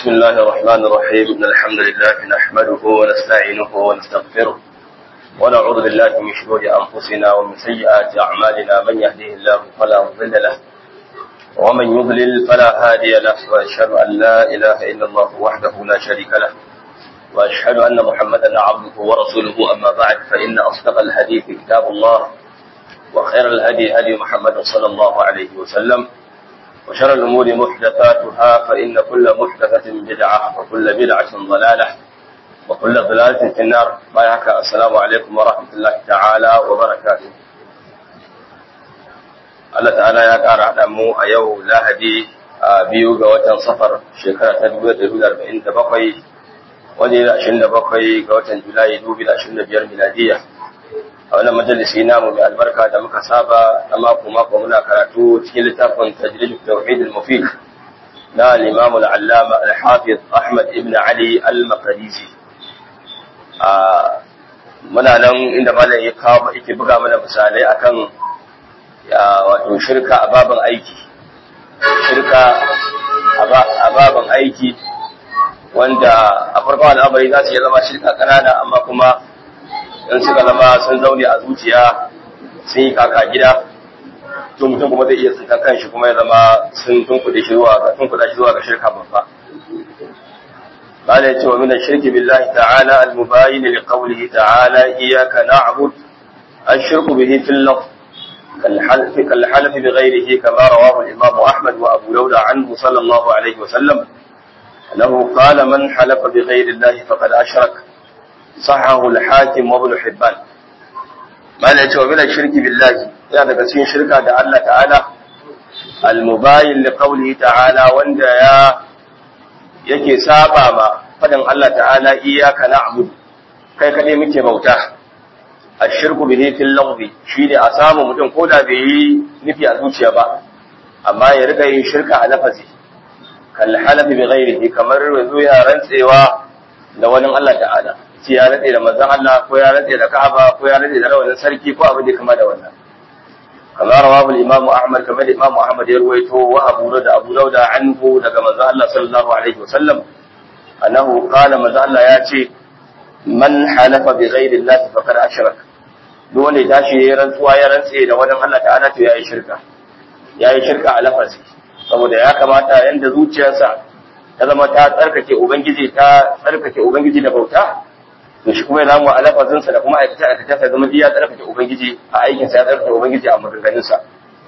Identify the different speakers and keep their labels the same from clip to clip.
Speaker 1: بسم الله الرحمن الرحيم إن الحمد لله نحمده ونستعينه ونستغفره ونعوذ بالله من شرور أنفسنا ومن سيئات أعمالنا من يهده الله فلا مضل له ومن يضلل فلا هادي له وأشهد أن لا إله إلا الله وحده لا شريك له وأشهد أن محمدا عبده ورسوله أما بعد فإن أصدق الحديث كتاب الله وخير الهدي هدي محمد صلى الله عليه وسلم وشر الأمور محدثاتها فإن كل محدثة بدعة وكل بدعة ضلالة وكل ضلالة في النار بايعك السلام عليكم ورحمة الله تعالى وبركاته Allah ta'ala ya ƙara haɗa mu a yau lahadi a biyu ga watan safar shekara ta 1947 wanda ya ashirin da bakwai ga watan Julai dubu da ashirin da biyar miladiya. A wannan majalisi namu mai albarka da muka saba na mako mako muna karatu cikin littafin tajrid tauhid al-mufid na al-imam al-allama al-hafiz Ahmad ibn Ali al-Maqdisi. A muna nan inda malam ya kawo yake buga mana misalai akan ya wato shirka a baban aiki. Shirka a baban aiki wanda a farkon al'amari za su iya zama shirka ƙanana amma kuma in suka zama sun zaune a zuciya sun yi kaka gida to mutum kuma zai iya tsinkan kanshi kuma ya zama sun tunkuɗe shi zuwa ga tunkuɗa shi zuwa ga shirka babba قال يتي ومن الشرك بالله تعالى المباين لقوله تعالى إياك نعبد الشرك به في اللفظ كالحلف, كالحلف بغيره كما رواه الإمام أحمد وأبو داود عنه صلى الله عليه وسلم أنه قال من حلف بغير الله فقد أشرك صحه الحاكم وابن حبان ما لا من الشرك بالله يعني كسين شركة دع الله تعالى المباين لقوله تعالى وند يا yake saba ma fadin Allah ta'ala iyyaka na'budu kai kadai muke bauta ashirku bihi fil lafzi shine a samu mutum koda bai yi nufi a zuciya ba amma ya riga yin shirka a lafazi kalhalafi bi ghairihi kamar yanzu ya rantsewa da wani Allah ta'ala shi ya rantse da manzon Allah ko ya rantse da Ka'aba ko ya rantse da rawanin sarki ko abin da kama da wannan kamar rawahu al-Imam Ahmad kamar Imam Ahmad ya ruwaito wa Abu da Abu Dawud anhu daga manzon Allah sallallahu alaihi wasallam annahu qala manzon Allah ya ce man halafa bi ghairi Allah faqad ashrak duk wanda ya tashi ya rantsuwa ya rantse da wani Allah ta'ala to yayi shirka yayi shirka a lafazi saboda ya kamata yanda zuciyarsa ta zama ta tsarkake ubangiji ta tsarkake ubangiji da bauta to shi kuma ya zamu a lafazinsa da kuma aikata aikata sai zama ya tsarkake ubangiji a aikinsa ya tsarkake ubangiji a maganganunsa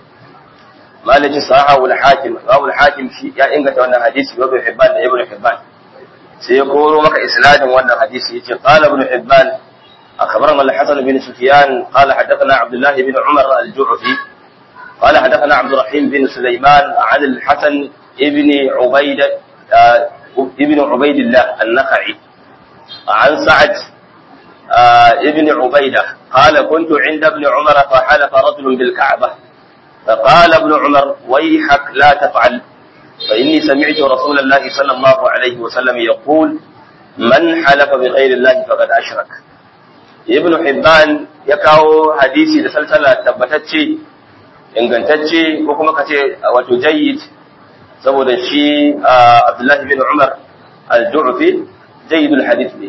Speaker 1: malaci sahahu al-hakim rawu al-hakim shi ya inganta wannan hadisi wa ibn hibban da ibn hibban sai ya koro maka isnadin wannan hadisi yace qala ibn hibban أخبرنا الحسن بن سفيان قال حدثنا عبد الله بن عمر الجعفي قال حدثنا عبد الرحيم بن سليمان عن الحسن ابن عبيد آه ابن عبيد الله النخعي عن سعد آه ابن عبيدة قال كنت عند ابن عمر فحلف رجل بالكعبة فقال ابن عمر ويحك لا تفعل فإني سمعت رسول الله صلى الله عليه وسلم يقول من حلف بغير الله فقد أشرك ابن حبان يكاو حديثي لسلسلة تبتتشي ingantacce ko kuma ka ce wato jayyid saboda shi Abdullahi bin Umar al-Ju'fi jayyidul hadith ne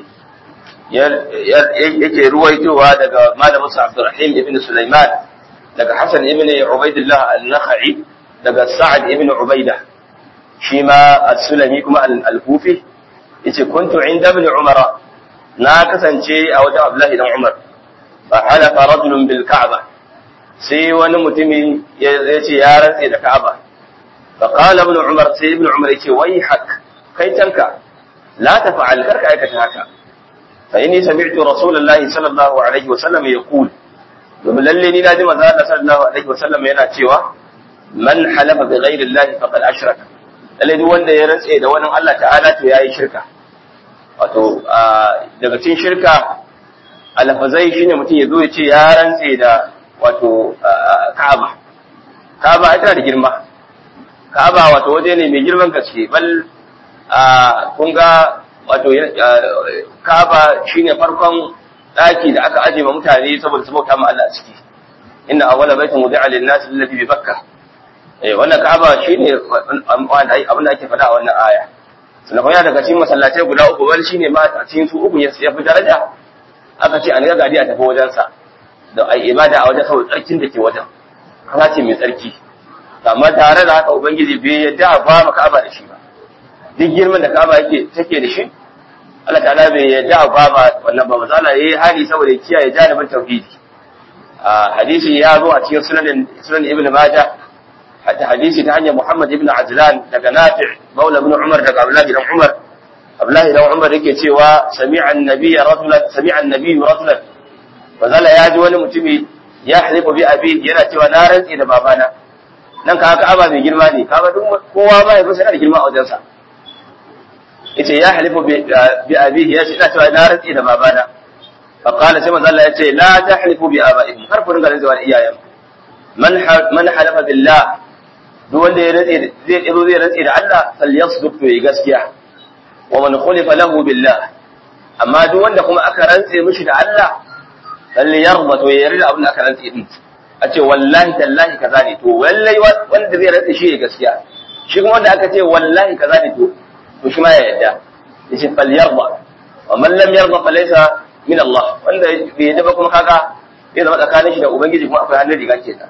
Speaker 1: yake ruwaitowa daga malamin sa Abdurrahim ibn Sulaiman daga Hassan ibn Ubaidillah al-Nakhai daga Sa'ad ibn Ubaida shi ma as-Sulami kuma al-Kufi yace kuntu inda ibn Umar na kasance a wajen Abdullahi dan Umar fa halafa rajulun bil Ka'bah sai wani mutumi ya ce ya rantse da Ka'aba fa qala ibn Umar sai ibn Umar yace wai hak kai tanka la tafa'al karka aikata haka fa inni sami'tu rasulullahi sallallahu alaihi wa sallam yaqul domin lalle ni naji manzo Allah sallallahu alaihi wa sallam yana cewa man halafa bi ghairi Allah faqad ashraka lalle duk wanda ya rantse da wani Allah ta'ala to yayi shirka wato daga cikin shirka alfazai shine mutum ya zo ya ce ya rantse da wato Ka'aba. Ka'aba ita da girma. Ka'aba wato waje ne mai girman gaske bal kun ga wato Ka'aba shine farkon daki da aka aje ma mutane saboda su bauta ma Allah a ciki. Inna awwala baitin wudi'a lin-nas alladhi bi Bakkah. Eh wannan Ka'aba shine abin da ake faɗa a wannan aya. sannan kuma yana daga cikin masallatai guda uku wani shine ma a cikin su uku ya fi daraja aka ce an ga gadi a tafi wajensa da ai ibada a wajen saboda tsarkin da ke wajen kana ce mai tsarki amma tare da haka ubangiji bai yadda ba maka aba da shi ba duk girman da ka'aba yake take da shi Allah ta'ala bai yadda ba ma wannan ba matsala yayi hali saboda ya kiyaye janibin tauhidi a hadisi ya zo a cikin sunan sunan ibnu majah hatta hadisi ta hanyar Muhammad ibn Ajlan daga Nafi' Maula ibn Umar daga Abdullah ibn Umar Abdullah ibn Umar yake cewa sami'a an-nabiy rajulan sami'a an-nabiy rajulan bazala ya ji wani mutumi ya halifu bi abi yana cewa na rantsi da babana nan ka haka aba mai girma ne kaga duk kowa ba ya fi sanar da girma a wajensa yace ya halifu bi abi ya ce ina cewa na rantsi da babana fa qala sai manzo Allah ya ce la tahlifu bi abaikum har ku dinga rantsuwa da iyayen man man halafa billah duk wanda ya rantse zai zo zai rantse da Allah falyasduq to yi gaskiya wa man khulifa lahu billah amma duk wanda kuma aka rantse mishi da Allah lalle yarda to ya yarda abin da aka rantse din a ce wallahi tallahi kaza ne to wallahi wanda zai rantse shi ya gaskiya shi kuma wanda aka ce wallahi kaza ne to to shi ma ya yarda yace fal yarda wa man lam yarda fa laysa min Allah wanda bai yarda ba kuma kaga zai zama tsakanin shi da ubangiji kuma akwai hannun riga kenan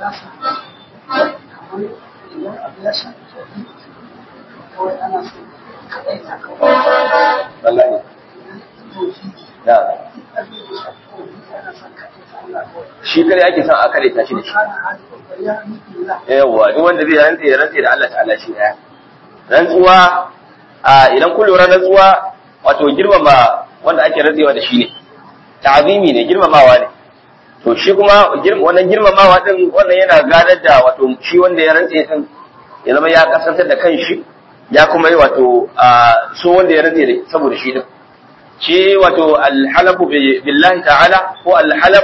Speaker 1: shi kare ake son a kare ta shi da shi yawa duk wanda zai rantse ya rantse da Allah ta'ala shi daya rantsuwa a idan kun lura rantsuwa wato girmama wanda ake rantsewa da shi ne ta'azimi ne girmamawa ne to shi kuma wannan girmamawa din wannan yana gadar da wato shi wanda ya rantse din ya zama ya kasantar da kanshi ya kuma yi wato so wanda ya rantse saboda shi din shi wato alhalafu billahi ta'ala ko alhalaf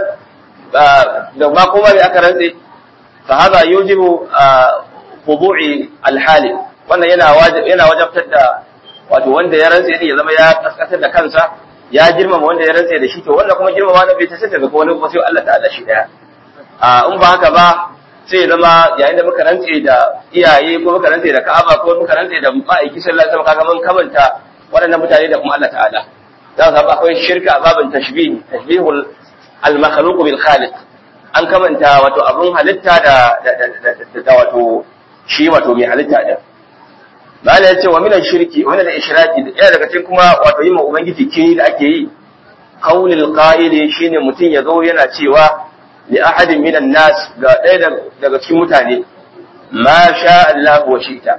Speaker 1: da ma kuma bai aka rantse fa hada yujibu khudu'i alhali wannan yana yana wajabtar da wato wanda ya rantse ya zama ya kaskatar da kansa ya girmama wanda ya rantse da shi to wannan kuma girmama na bai ta sai daga wani kuma sai Allah ta'ala shi daya a in ba haka ba sai ya zama yayin da muka rantse da iyaye ko muka rantse da Ka'aba ko muka rantse da ma'aiki sallallahu alaihi wasallam kaga mun kamanta waɗannan mutane da kuma Allah ta'ala za ka akwai shirka a babin tashbih tashbihul al-makhluq bil khaliq an kamanta wato abun halitta da da wato shi wato mai halitta din Mala ya ce wa minan shirki wani da ishiraki ɗaya daga cikin kuma wato yi ma Ubangiji kini da ake yi, kaulil ƙa'ili shi ne mutum ya zo yana cewa li ahadin minan nas ga ɗaya daga cikin mutane, ma sha Allah wa shi ta.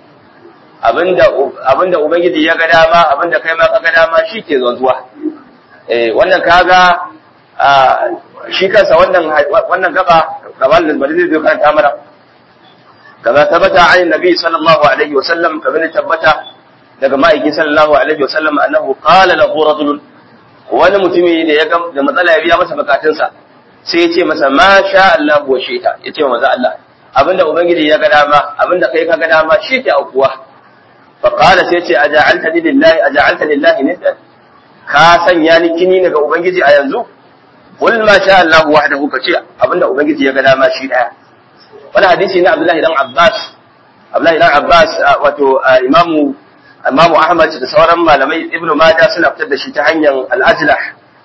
Speaker 1: Abinda Ubangiji ya ga dama, abinda kai ma ka ga dama shi ke zuwa. Wannan kaga shi kansa wannan gaba, gaban da bari zai zo karanta mana. كما ثبت عن النبي صلى الله عليه وسلم كما ثبت daga ma'aikin sallallahu alaihi wa sallam annahu qala lahu rajul wani mutumi da ya ga da matsala ya biya masa bukatunsa sai ya ce masa ma sha Allah wa shita ya ce wa maza Allah abinda ubangiji ya ga dama abinda kai ka ga dama shi ke aukuwa fa qala sai ya ce aja'alta lillahi aja'alta lillahi niddan ka sanya ni kini daga ubangiji a yanzu qul ma sha Allah wahdahu ka ce abinda ubangiji ya ga dama shi daya wani hadisi na Abdullahi dan Abbas Abdullahi dan Abbas wato imamu imamu Ahmad da sauran malamai Ibn Majah suna fitar da shi ta hanyar Al-Ajlah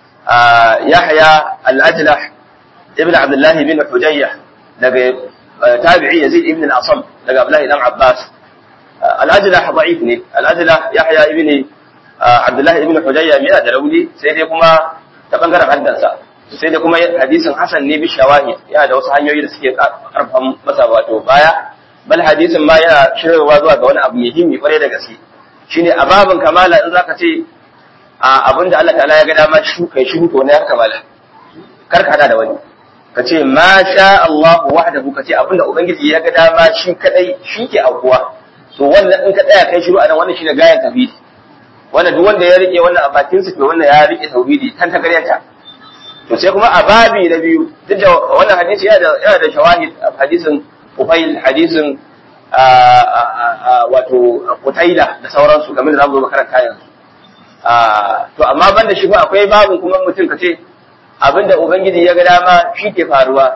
Speaker 1: Yahya Al-Ajlah Ibn Abdullah bin Hujayya daga tabi'i Yazid ibn al-Asam daga Abdullahi dan Abbas Al-Ajlah da'if ne Al-Ajlah Yahya ibn Abdullah ibn Hujayya yana da rauni sai dai kuma ta bangaren haddansa sai da kuma hadisin hasan ne bi shawahid yana da wasu hanyoyi da suke karfan masa wato baya bal hadisin ma yana shirarwa zuwa ga wani abu muhimmi kwarai da gaske shine a babin kamala in zaka ce a abin da Allah ta'ala ya ga dama shi kai shi to ne har kamala kar ka da wani ka ce ma sha Allah wahdahu ka ce abin da ubangiji ya ga dama shi kadai shi ke aukuwa to wannan in ka tsaya kai shiru a nan wannan shine gayan tauhidi wannan duk wanda ya rike wannan a bakin sa to wannan ya rike tauhidi tan ta karyata to sai kuma a babi na biyu duk da wannan hadisi yana da yana da shawahid hadisin Ufail hadisin wato Qutaila da sauransu game da zamu zo makaranta yanzu to amma ban da shi fa akwai babin kuma mutum kace abinda ubangiji ya ga dama shi ke faruwa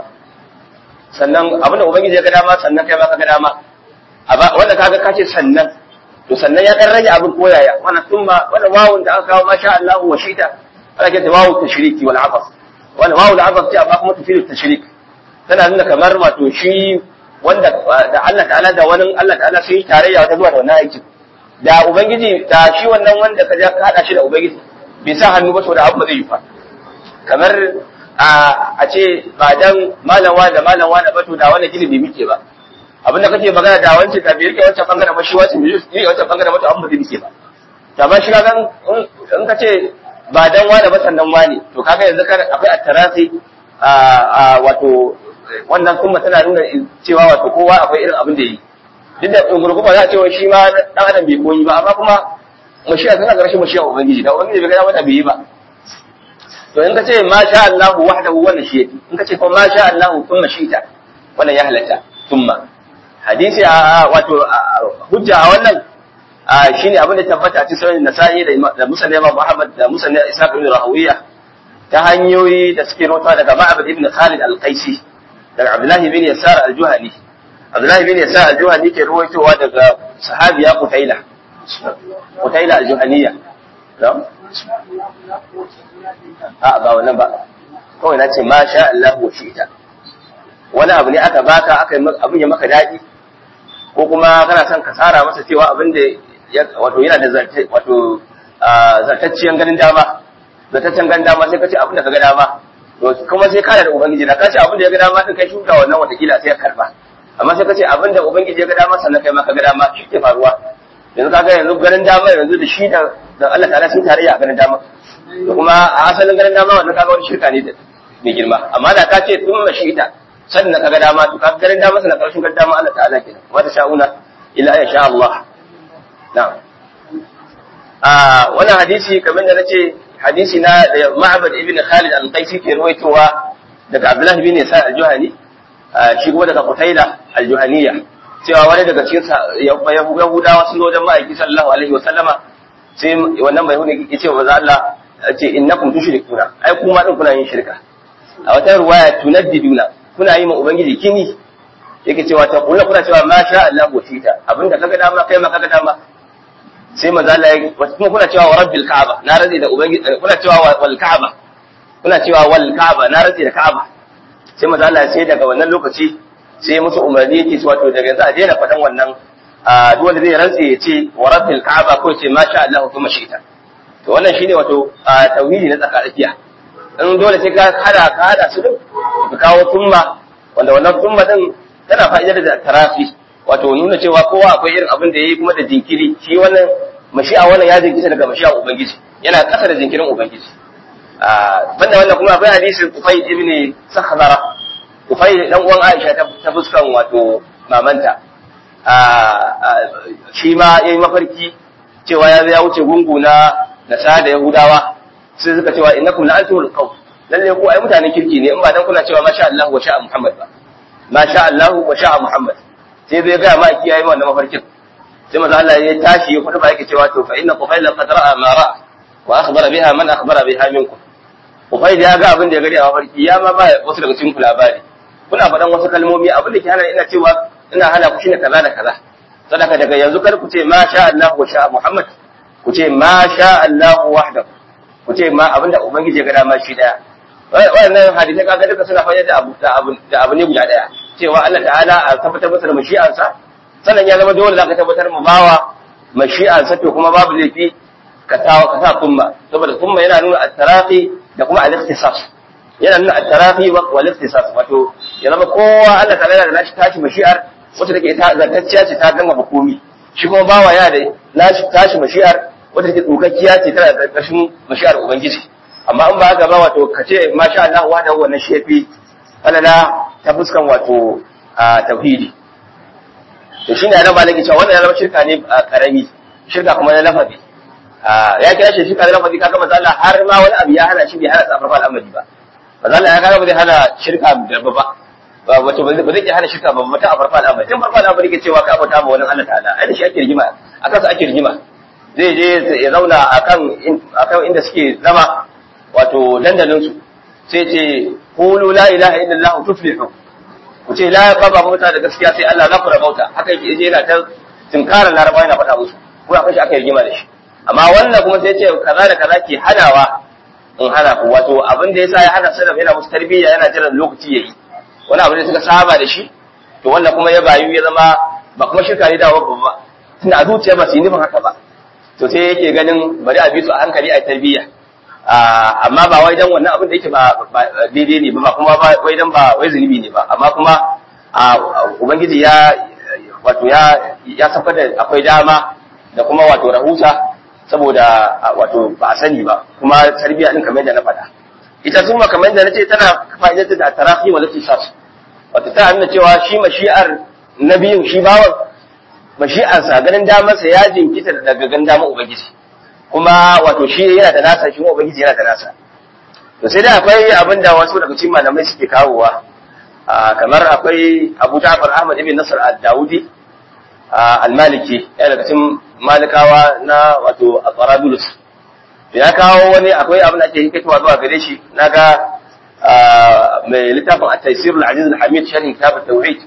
Speaker 1: sannan abinda ubangiji ya ga dama sannan kai ma ka ga dama wanda kaga kace sannan to sannan ya dan rage abin koyaya wannan thumma wannan wawun da aka kawo masha Allah wa shita ana ke wawu tashriki wal abas wannan wawu da abas ce amma kuma tafiru tashrik tana nuna kamar wato shi wanda da Allah ta'ala da wani Allah ta'ala sun yi tarayya wata zuwa da wannan aikin da ubangiji da shi wannan wanda ka ja ka hada shi da ubangiji bai sa hannu ba to da abu ba zai yi fa kamar a ce ba dan malawa da malawa da bato da wannan gini bai mike ba abin da kake magana da wancan da bai rike wancan bangaren ba shi wancan bai rike wancan bangaren ba to an ba zai mike ba to amma shi kaga in ka ce ba dan wani ba sannan wani to kaga yanzu kar akwai attarasi a wato wannan kuma tana nuna cewa wato kowa akwai irin abin da yi duk da gurgurba za a ce shi ma dan adam bai koyi ba amma kuma mashiya tana ga rashin mashiya ubangiji da ubangiji bai ga mata bai yi ba to in ka ce ma sha Allahu wahdahu wannan shi yake in ka ce kuma ma sha Allahu thumma shi'ta wannan ya halatta thumma hadisi a wato hujja a wannan shine abin da tabbata a cikin sunan Nasa'i da Musa Imam Muhammad da Musa Ishaq ibn Rahawiya ta hanyoyi da suke rawaita daga Ma'bad ibn Khalid al-Qaisi daga Abdullah ibn Yasar al-Juhani Abdullah ibn Yasar al-Juhani ke ruwaitowa daga sahabiya Qutaila Qutaila al-Juhaniyya na'am a ba wannan ba kawai na ce ma sha Allah wa shi'ta wani abu ne aka baka aka abin ya maka daɗi ko kuma kana son ka tsara masa cewa abin da wato yana da zarte wato zartacciyan ganin dama zartaccen ganin dama sai ka ce abin da ka ga dama to kuma sai kana da ubangiji da ka ce abin da ya ga dama din kai shuka wannan watakila sai ya karba amma sai ka ce abin da ubangiji ya ga dama sannan kai ma ka ga dama shi ke faruwa yanzu kaga yanzu ganin dama yanzu da shi da da Allah ta'ala sun tarayya a ganin dama da kuma a asalin ganin dama wannan kaga wani shirka ne mai girma amma da ka ce sun mashi ita sannan kaga dama to kaga ganin dama sannan karshen ganin dama Allah ta'ala kenan wa ta sha'una illa ya sha Allah na'am a wannan hadisi kamar da nace hadisi na da Ma'bad ibn Khalid al-Qaisi ke ruwaitowa daga Abdullah ibn Isa al-Juhani shi kuma daga Qutaila al-Juhaniyya cewa wani daga cikin Yahudawa sun zo wajen ma'aiki sallallahu alaihi wa sallama sai wannan bai hudu ya ce wa Allah ce innakum tushrikuna ai kuma din kuna yin shirka a wata ruwaya tunaddiduna kuna yi ma ubangiji kini yake cewa ta kula kuna cewa ma sha Allah wa tita abinda kaga dama kai ma kaga dama sai manzo Allah ya kuma kuna cewa wa rabbil ka'aba na rade da ubangiji kuna cewa wal ka'aba kuna cewa wal ka'aba na rade da ka'aba sai manzo Allah sai daga wannan lokaci sai musu umarni yake cewa to daga yanzu a daina faɗan wannan duk wanda zai rantse ya ce wa rabbil ka'aba ko ce ma sha Allah kuma shi ita to wannan shine wato tauhidi na tsakatsakiya in dole sai ka hada ka hada su din ka kawo tumma wanda wannan tumma din tana fa'idar da tarafi wato nuna cewa kowa akwai irin abin da yayi kuma da jinkiri shi wannan mashi'a wannan ya jinkita daga mashi'a ubangiji yana kasa da jinkirin ubangiji banda wannan kuma akwai hadisin Ufai ibn Sakhdara Ufai dan uwan Aisha ta fuskan wato mamanta shi ma yayi mafarki cewa ya ya wuce gungu na nasa da Yahudawa sai suka cewa innakum la antumul qawm lalle ku ai mutanen kirki ne in ba dan kuna cewa masha Allah wa sha'a Muhammad ba masha Allah wa sha'a Muhammad sai zai ga ma kiyaye wannan mafarkin sai manzo Allah ya tashi ya kudu ba yake cewa to fa inna qufayla qad ra'a ma ra'a wa akhbara biha man akhbara biha minkum qufayl ya ga abin da ya gari a mafarki ya ma ba wasu daga cikin ku labari kuna faɗan wasu kalmomi abin da ke hana ina cewa ina hana ku shine kaza da kaza sadaka daga yanzu kar ku ce ma sha Allah wa sha'a Muhammad ku ce ma sha Allah wahdahu ku ce ma abinda ubangiji ya ga dama shi daya wannan hadisi kaga duka suna fayyada da abu da abu da abu ne guda daya cewa Allah ta'ala a tabbatar masa da mashi'ansa sannan ya zama dole zaka tabbatar mu bawa mashi'ansa to kuma babu laifi ka tawo ka sa kumma saboda kumma yana nuna at-taraqi da kuma al-ikhtisas yana nuna at-taraqi wa al-ikhtisas wato ya zama kowa Allah ta'ala da nashi tashi mashi'ar wacce take ta zartacciya ce ta gama hukumi shi kuma bawa ya da nashi tashi mashi'ar wacce take tsokakkiya ce tana da ƙarshen mashi'ar ubangiji amma in ba haka ba wato ka ce masha Allah wa da wannan shefi alala ta fuskan wato tauhidi to shine ana malaki cewa wannan ya zama shirka ne karami shirka kuma na lafazi ya kira shi shirka na lafazi kaga manzo Allah har ma wani abu ya hana shi bai hana sa farfal amali ba manzo Allah ya kaga ba zai hana shirka da ba wato ba zai iya hana shirka ba mata a farfal amali tun farfal amali ke cewa ka bauta ma wani Allah ta'ala ai da shi ake rigima akan sa ake rigima zai je ya zauna akan akan inda suke zama wato dandalin su sai ce qulu la ilaha illallah tuflihu ku ce la baba mota da gaskiya sai Allah za ku rabauta haka yake je yana ta tinkarar laraba yana faɗa musu kuma akwai shi aka yi rigima da shi amma wannan kuma sai ce kaza da kaza ke hanawa in hana ku wato abin da yasa ya hana salaf yana musu tarbiyya yana jiran lokaci yayi wani abu da suka saba da shi to wannan kuma ya bayu ya zama ba kuma shirka ne da ba ba tunda a zuciya ba su yi nufin haka ba to sai yake ganin bari a bi su a hankali a tarbiyya amma ba wai dan wannan abin da yake ba daidai ne ba kuma ba wai dan ba wai zunubi ne ba amma kuma ubangiji ya wato ya ya saka da akwai dama da kuma wato rahusa saboda wato ba a sani ba kuma tarbiyya din kamar yadda na faɗa ita suma kamar yadda nace tana fa'idatu da tarahi wa latifas wato ta nuna cewa shi mashi'ar nabiyin shi bawan mashi'arsa ganin damarsa ya jinkita daga ganin damar ubangiji kuma wato shi yana da nasa shi ubangiji yana da nasa to sai dai akwai abin da wasu daga cikin malamai suke kawowa kamar akwai Abu Ja'far Ahmad ibn Nasr al-Dawudi al-Maliki yana daga cikin malikawa na wato Qarabulus ya kawo wani akwai abin da ake hikatowa zuwa gare shi naga mai littafin at-Taysir al-Aziz al-Hamid sharhi kitab at-Tauhid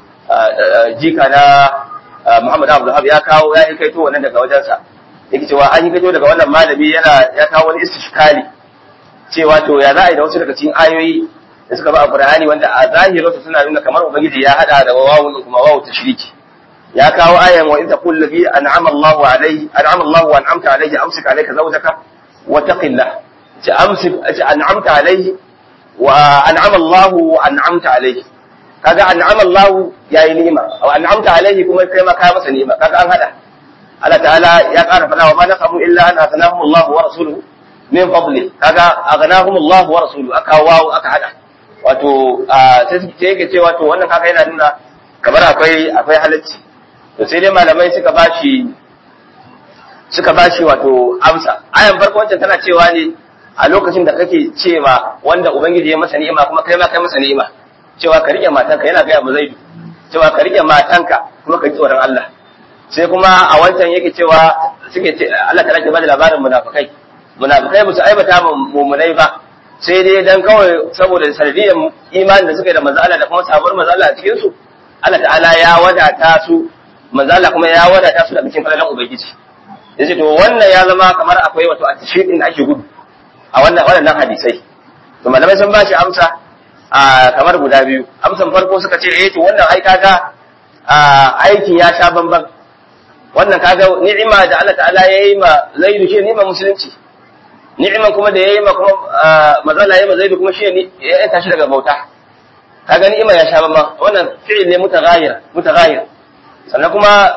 Speaker 1: jika na Muhammad Abdul Wahab ya kawo ya hikaito wannan daga wajensa yake cewa an hikaito daga wannan malami yana ya kawo wani istishkali cewa to ya za a yi da wasu daga cikin ayoyi da suka ba a Qur'ani wanda a zahirin su suna nuna kamar ubangiji ya hada da wawu kuma wawu tashriki ya kawo ayan wa in taqul ladhi an'ama Allahu alayhi an'ama Allahu wa an'amta alayhi amsik alayka zawjaka wa taqillah ce amsik ce an'amta alayhi wa an'ama Allahu wa an'amta alayhi kaga an'ama Allahu yayi ni'ima wa an'amta alayhi kuma kai ma kai masa ni'ima kaga an hada Allah ta'ala ya ƙara fada wa ma naqamu illa an aghnahum Allahu wa rasuluhu min fadli kaga aghnahum Allahu wa rasuluhu aka wawo aka hada wato sai yake cewa to wannan kaga yana nuna kamar akwai akwai halacci to sai dai malamai suka bashi suka bashi wato amsa ayan farko wancan tana cewa ne a lokacin da kake cewa wanda ubangiji ya masa ni'ima kuma kai ma kai masa ni'ima cewa ka rike matanka yana gaya mu zaidu cewa ka rike matanka kuma ka ji tsoron Allah sai kuma a wancan yake cewa suke ce Allah ta rake bada labarin munafikai munafikai ba su aibata mumunai ba sai dai dan kawai saboda sanadiyyar imanin da suka yi da manzo Allah da kuma sabuwar manzo Allah a cikin su Allah ta'ala ya wadata su manzo Allah kuma ya wadata su daga cikin falalan ubangiji yace to wannan ya zama kamar akwai wato attishiqin da ake gudu a wannan wannan hadisai to malamai sun bashi amsa a kamar guda biyu amsan farko suka ce eh to wannan ai kaga aikin ya sha bamban wannan kaga ni'ima da Allah ta'ala yayi ma zaidu shi ni'ima musulunci ni'iman kuma da yayi ma kuma mazala yayi ma zaidu kuma shi ne ya tashi daga bauta kaga ni'ima ya sha bamban wannan fi'il ne mutaghayir mutaghayir sannan kuma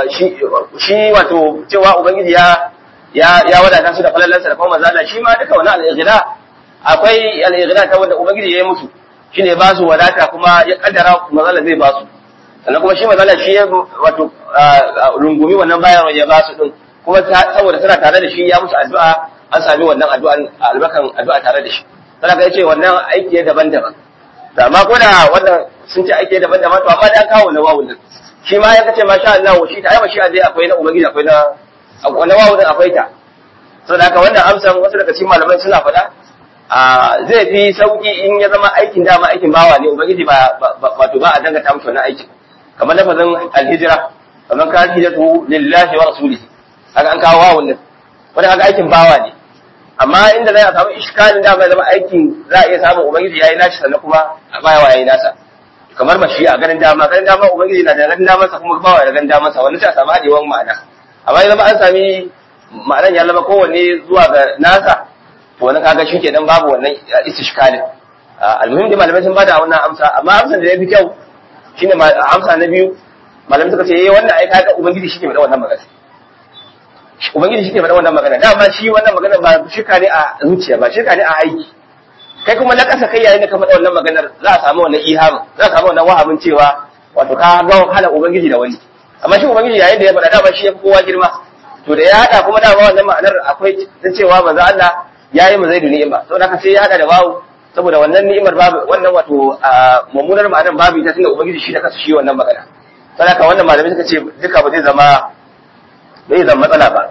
Speaker 1: shi wato cewa ubangiji ya ya ya wadata su da falalansa da kuma mazala shi ma duka wannan al-ighna akwai al-ighna ta wanda ubangiji yayi musu shine ba su wadata kuma ya kaddara mazala zai ba su sannan kuma shi mazala shi ya wato rungumi wannan bayarwa ya ba su din kuma saboda suna tare da shi ya musu addu'a an sami wannan addu'an albakan addu'a tare da shi sai ka ce wannan aiki ne daban-daban da amma ko da wannan sun ce aiki ne daban-daban to amma da an kawo na wawu din shi ma ya kace masha Allah shi ta ai shi dai akwai na ubangiji akwai na na wawu din akwai ta saboda haka wannan amsan wasu daga cikin malamai suna faɗa zai fi sauki in ya zama aikin dama aikin bawa ne ubangiji ba wato ba a dangata mushi wannan aikin kamar lafazin alhijira kamar ka hijratu lillahi wa rasulihi haka an kawo wawun nan wanda haka aikin bawa ne amma inda zai samu iskalin da bai zama aikin za a iya samun ubangiji yayi nashi sannan kuma a baya wa yayi nasa kamar mashi a ganin dama ganin dama ubangiji na da ganin dama sa kuma bawa da ganin dama sa wani sai a samu hadewan ma'ana amma ya zama an sami ma'anan ya zama kowanne zuwa ga nasa to wani kaga shi kenan babu wannan istishkalin almuhim dai malamai sun bada wannan amsa amma amsan da ya fi kyau shine amsa na biyu malamai suka ce eh wannan ai kaga ubangiji shi ke faɗa wannan magana ubangiji shi ke faɗa wannan magana dama shi wannan magana ba shirka ne a zuciya ba shirka ne a aiki kai kuma na ƙasa kai yayin da ka faɗa wannan maganar za a samu wannan ihamin za a samu wannan wahamin cewa wato ka ga hala ubangiji da wani amma shi ubangiji yayin da ya faɗa dama shi ya fi kowa girma to da ya haɗa kuma dama wannan ma'anar akwai ta cewa manzo Allah ya yi mazai da ni'ima saboda haka sai ya haɗa da babu saboda wannan ni'imar babu wannan wato mummunar ma'anar babu ita tunda ubangiji shi da kansa shi wannan magana saboda haka wannan malamai suka ce duka ba zai zama bai zama matsala ba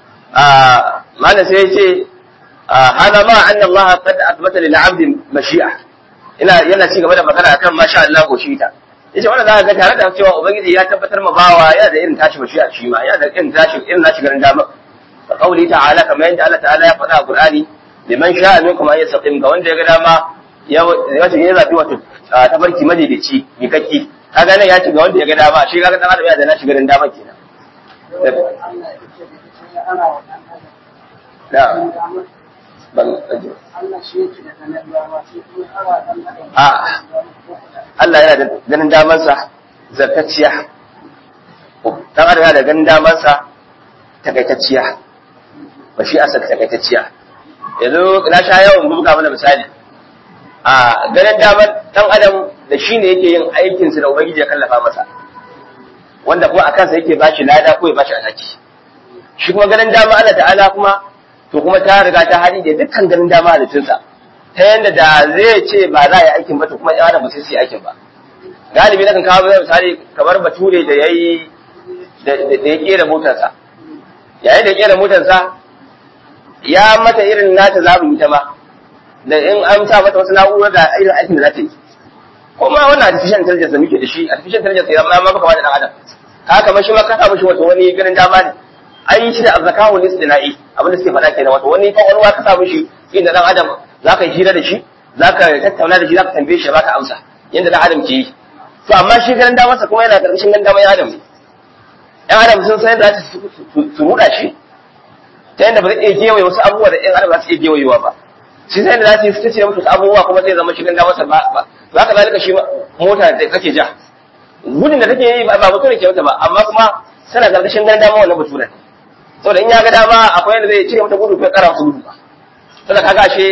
Speaker 1: malam sai ya ce hana ma anna Allah qad athbata lil 'abdi mashi'a ina yana ci gaba da magana akan masha Allah ko shi ta yace wannan zaka ga tare da cewa ubangiji ya tabbatar ma bawa yana da irin tashi bashi a shi ma yana da irin tashi irin nashi garin dama ka kauli ta'ala kamar yadda Allah ta'ala ya faɗa a Qur'ani liman sha'a minkum an yastaqim ga wanda ya ga dama ya wato ya zabi wato tabarki madaidaici mikakki kaga nan ya ci ga wanda ya ga dama shi kaga dan adam ya da nashi garin dama kenan da ban a Allah yana da ganin damansa zartacciya dan adam yana da ganin damansa takaitacciya ba shi asa takaitacciya yanzu na sha yawan buga mana misali a ganin daman dan adam da shi ne yake yin aikinsa da ubangiji ya kallafa masa wanda kuma a kansa yake bashi lada ko ya bashi alhaki shi kuma ganin dama Allah ta'ala kuma to kuma ta riga ta hadi da dukkan ganin dama halittunsa ta yanda da zai ce ba za a yi aikin ba to kuma ya ba sai su yi aikin ba galibi na kan kawo misali kamar bature da yayi da ya kera motarsa yayin da ya kera motarsa ya mata irin nata zaɓin ita ma da in an sa mata wasu na'urar da irin aikin da za ta yi kuma wannan artificial intelligence da muke da shi artificial intelligence ya ma maka da dan adam haka kamar shi ma ka sa mishi wato wani ganin dama ne an yi shi da azzakahu lisdina'i abin da suke faɗa kenan wato wani kwakwalwa ka sa mishi inda dan adam zaka yi hira da shi zaka tattauna da shi zaka tambaye shi baka amsa yanda dan adam ke yi to amma shi ganin damarsa kuma yana karkashin ganin damar yan adam ne yan adam sun san yadda za su ruɗa shi ta yadda ba zai iya gewaye wasu abubuwa da yan adam za su iya gewayewa ba shi sai da za su yi su ce musu abubuwa kuma zai zama shi ganin damarsa ba ba ka zalika shi mota da kake ja gudun da take yi ba mutum ke mata ba amma kuma tana karkashin ganin dama wannan baturen saboda in ya ga dama akwai yadda zai cire mata gudu ko ya kara masa gudu ba saboda kaga ashe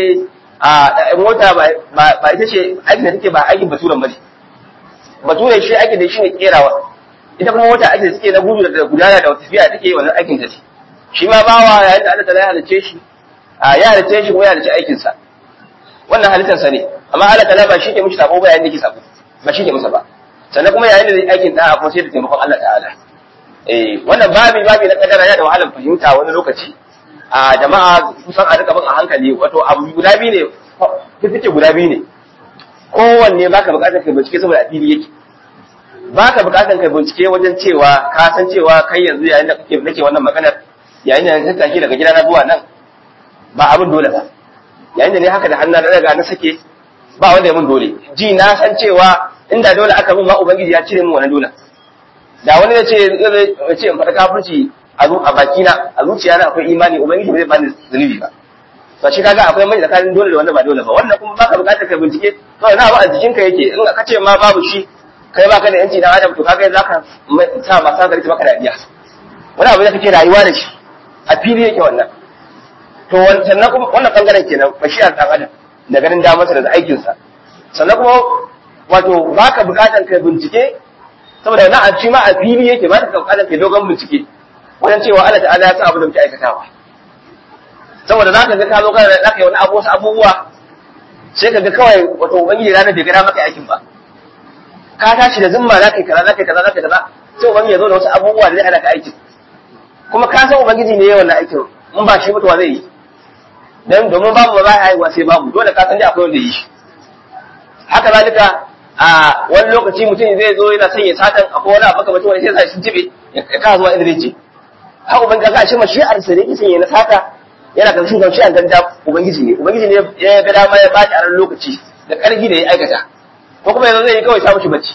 Speaker 1: a mota ba ita ce aikin da take ba aikin baturen ba ne baturen shi aikin da shi ne kerawa ita kuma mota aikin da take na gudu da gudana da tafiya take wannan aikin ta ce shi ma bawa yayin da Allah ta ya halice shi ya halice shi ko ya halice aikinsa wannan halittarsa ne amma Allah ta'ala ba shi ke mishi sabo ba yayin da yake sabo ba shi ke masa ba sannan kuma yayin da zai aikin da kuma sai da taimakon Allah ta'ala eh wannan babi babi na kadara yana da wahalar fahimta wani lokaci a jama'a kusan a rika bin a hankali wato abu guda biyu ne fifice guda biyu ne kowanne baka bukatar kai bincike saboda a fili yake baka bukatar kai bincike wajen cewa ka san cewa kai yanzu yayin da kake nake wannan maganar yayin da na tattake daga gidana zuwa nan ba abin dole ba yayin da ne haka da hannu na daga na sake ba wanda ya mun dole ji na san cewa inda dole aka mun ma ubangiji ya cire min wannan dole da wani ya ce ya ce in faɗa kafirci a a baki na a zuciya na akwai imani ubangiji bai bani zunubi ba to shi kaga akwai mai tsakanin dole da wanda ba dole ba wannan kuma baka buƙatar ka bincike kawai na ba a jikinka yake in ka ce ma babu shi kai baka da yanci dan adam to kaga zaka sa masu hankali ta maka dadiya wani abu da kake rayuwa da shi a fili yake wannan to sannan kuma wannan bangaren kenan bashiyar dan adam da ganin damarsa da aikinsa sannan kuma wato baka bukatan kai bincike saboda na a ci ma a fili yake ba ka bukatan kai dogon bincike wajen cewa Allah ta'ala ya san abu da muke aikatawa saboda zaka ga ka zo kana da zaka yi wani abu wasu abubuwa sai ka ga kawai wato ubangiji ranar bai gada maka aikin ba ka tashi da zumma zaka yi kaza zaka yi kaza zaka yi kaza sai ubangiji ya zo da wasu abubuwa da zai hana ka aikin kuma ka san ubangiji ne ya wannan aikin in ba shi mutuwa zai yi dan domin babu ba za a haihuwa sai babu dole ka san dai akwai wanda yi shi haka zalika a wani lokaci mutum zai zo yana son ya satan akwai wani abu kamar wani sai sa shi tibe ya ka zuwa inda zai je haka ubangiji ka shi mashi'ar sa ne yake son ya na sata yana karshen gamshi a ganda ubangiji ne ubangiji ne ya ga dama ya baki a ran lokaci da karfi da ya aikata ko kuma yanzu zai yi kawai ta mushi bacci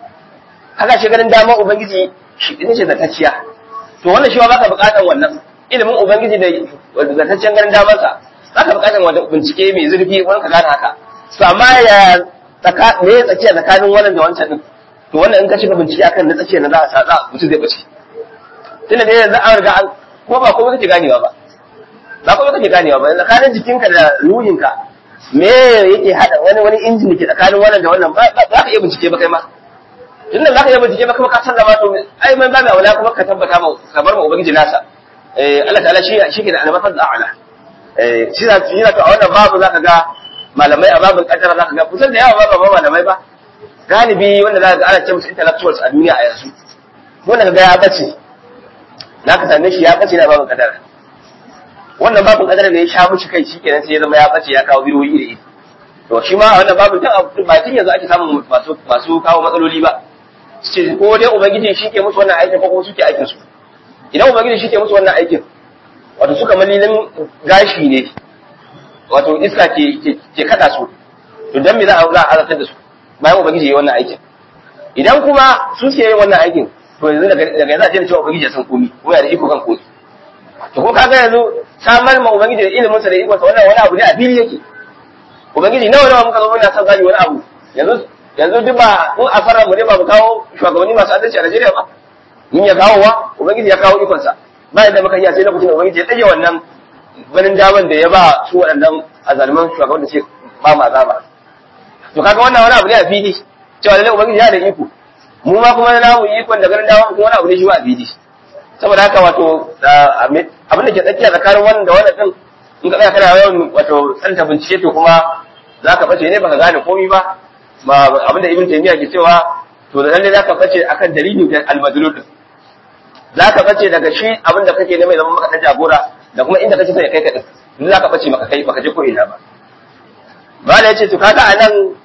Speaker 1: haka shi ganin dama ubangiji shi ne ce zatacciya to wannan shi ma baka bukatar wannan ilimin ubangiji da zataccen ganin damarsa zaka bukatar wanda bincike mai zurfi wani ka gane haka to amma ya tsaka me ya tsakiya tsakanin wannan da wancan din to wannan in ka shiga bincike akan na tsakiya na za a sa za mutum zai bace tunda dai yanzu an riga an ko ba komai kake ganewa ba ba komai kake ganewa ba tsakanin jikinka da ruhinka me yake hada wani wani injin da ke tsakanin wannan da wannan ba za ka iya bincike ba kai ma tunda za ka iya bincike ba kuma ka sallama to ai mai ba mai aula kuma ka tabbata ma ka bar ma ubangiji nasa eh Allah ta'ala shi shi ke da almafaz a'la eh shi da shi da to a wannan babu zaka ga malamai a babin kaddara zaka ga kusan da yawa ba ba malamai ba galibi wanda zaka ga ana ce musu intellectuals a duniya a yanzu wanda ga ya bace zaka same shi ya bace na babin kaddara wannan babin kaddara ne ya sha mushi kai shi kenan sai ya zama ya bace ya kawo biroyi da iri to shi ma wannan babin tun ba tun yanzu ake samun masu masu kawo matsaloli ba ce ko dai ubangiji shi ke musu wannan aikin ko kuma suke aikin su idan ubangiji shi ke musu wannan aikin wato suka malilin gashi ne wato iska ke ke kada su to dan me za a za a azabtar da su bayan ubangiji yayi wannan aikin idan kuma su suke yin wannan aikin to yanzu daga daga yanzu a ce cewa ubangiji ya san komi kuma yana da iko kan komi to ko kaga yanzu samar ma ubangiji da ilimin sa da iko sa wannan wani abu ne a fili yake ubangiji nawa nawa muka zo muna son gani wani abu yanzu yanzu duk ba in a farar mu ne ba mu kawo shugabanni masu adalci a Najeriya ba mun ya kawo wa ubangiji ya kawo ikon sa ba yadda muka yi a sai lokacin da ubangiji ya tsage wannan ganin daman da ya ba su waɗannan azalman shugaban da ce ba mu azaba to kaga wannan wani abu ne a fili cewa lallai ubangiji ya da iko mu ma kuma na mu ikon da ganin daman kuma wani abu ne shi ba a fili saboda haka wato abin da ke tsakiya tsakanin wannan da wannan din in ka tsaya kana yawan wato tsanta bincike to kuma za ka bace ne baka gane komai ba ba abin da ibn taymiya ke cewa to da lalle za ka bace akan dalilin da al-madlul za ka bace daga shi abin da kake ne mai zama maka ta jagora da kuma inda kake sai kai ka din duk za ka bace maka kai baka je ko ina ba bala yace to kaga anan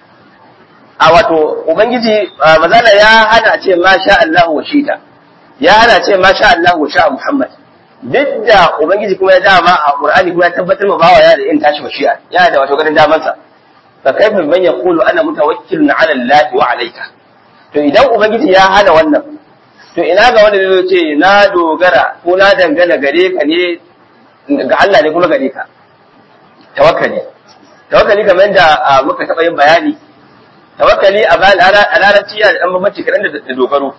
Speaker 1: a wato ubangiji mazala ya hana ce ma sha Allah wa shita ya hana ce ma sha Allah wa sha Muhammad duk da ubangiji kuma ya dama a Qur'ani kuma ya tabbatar ma bawa ya da in tashi mashi'a ya da wato ganin daman sa fa kaifa man yaqulu ana mutawakkilun ala Allah wa alayka to idan ubangiji ya hana wannan to ina ga wanda zai ce na dogara ko na dangana gare ka ne ga Allah ne kuma gare ka tawakkali tawakkali kamar yadda muka taɓa yin bayani tawakkali a larabci yana da ɗan bambanci kaɗan da dogaro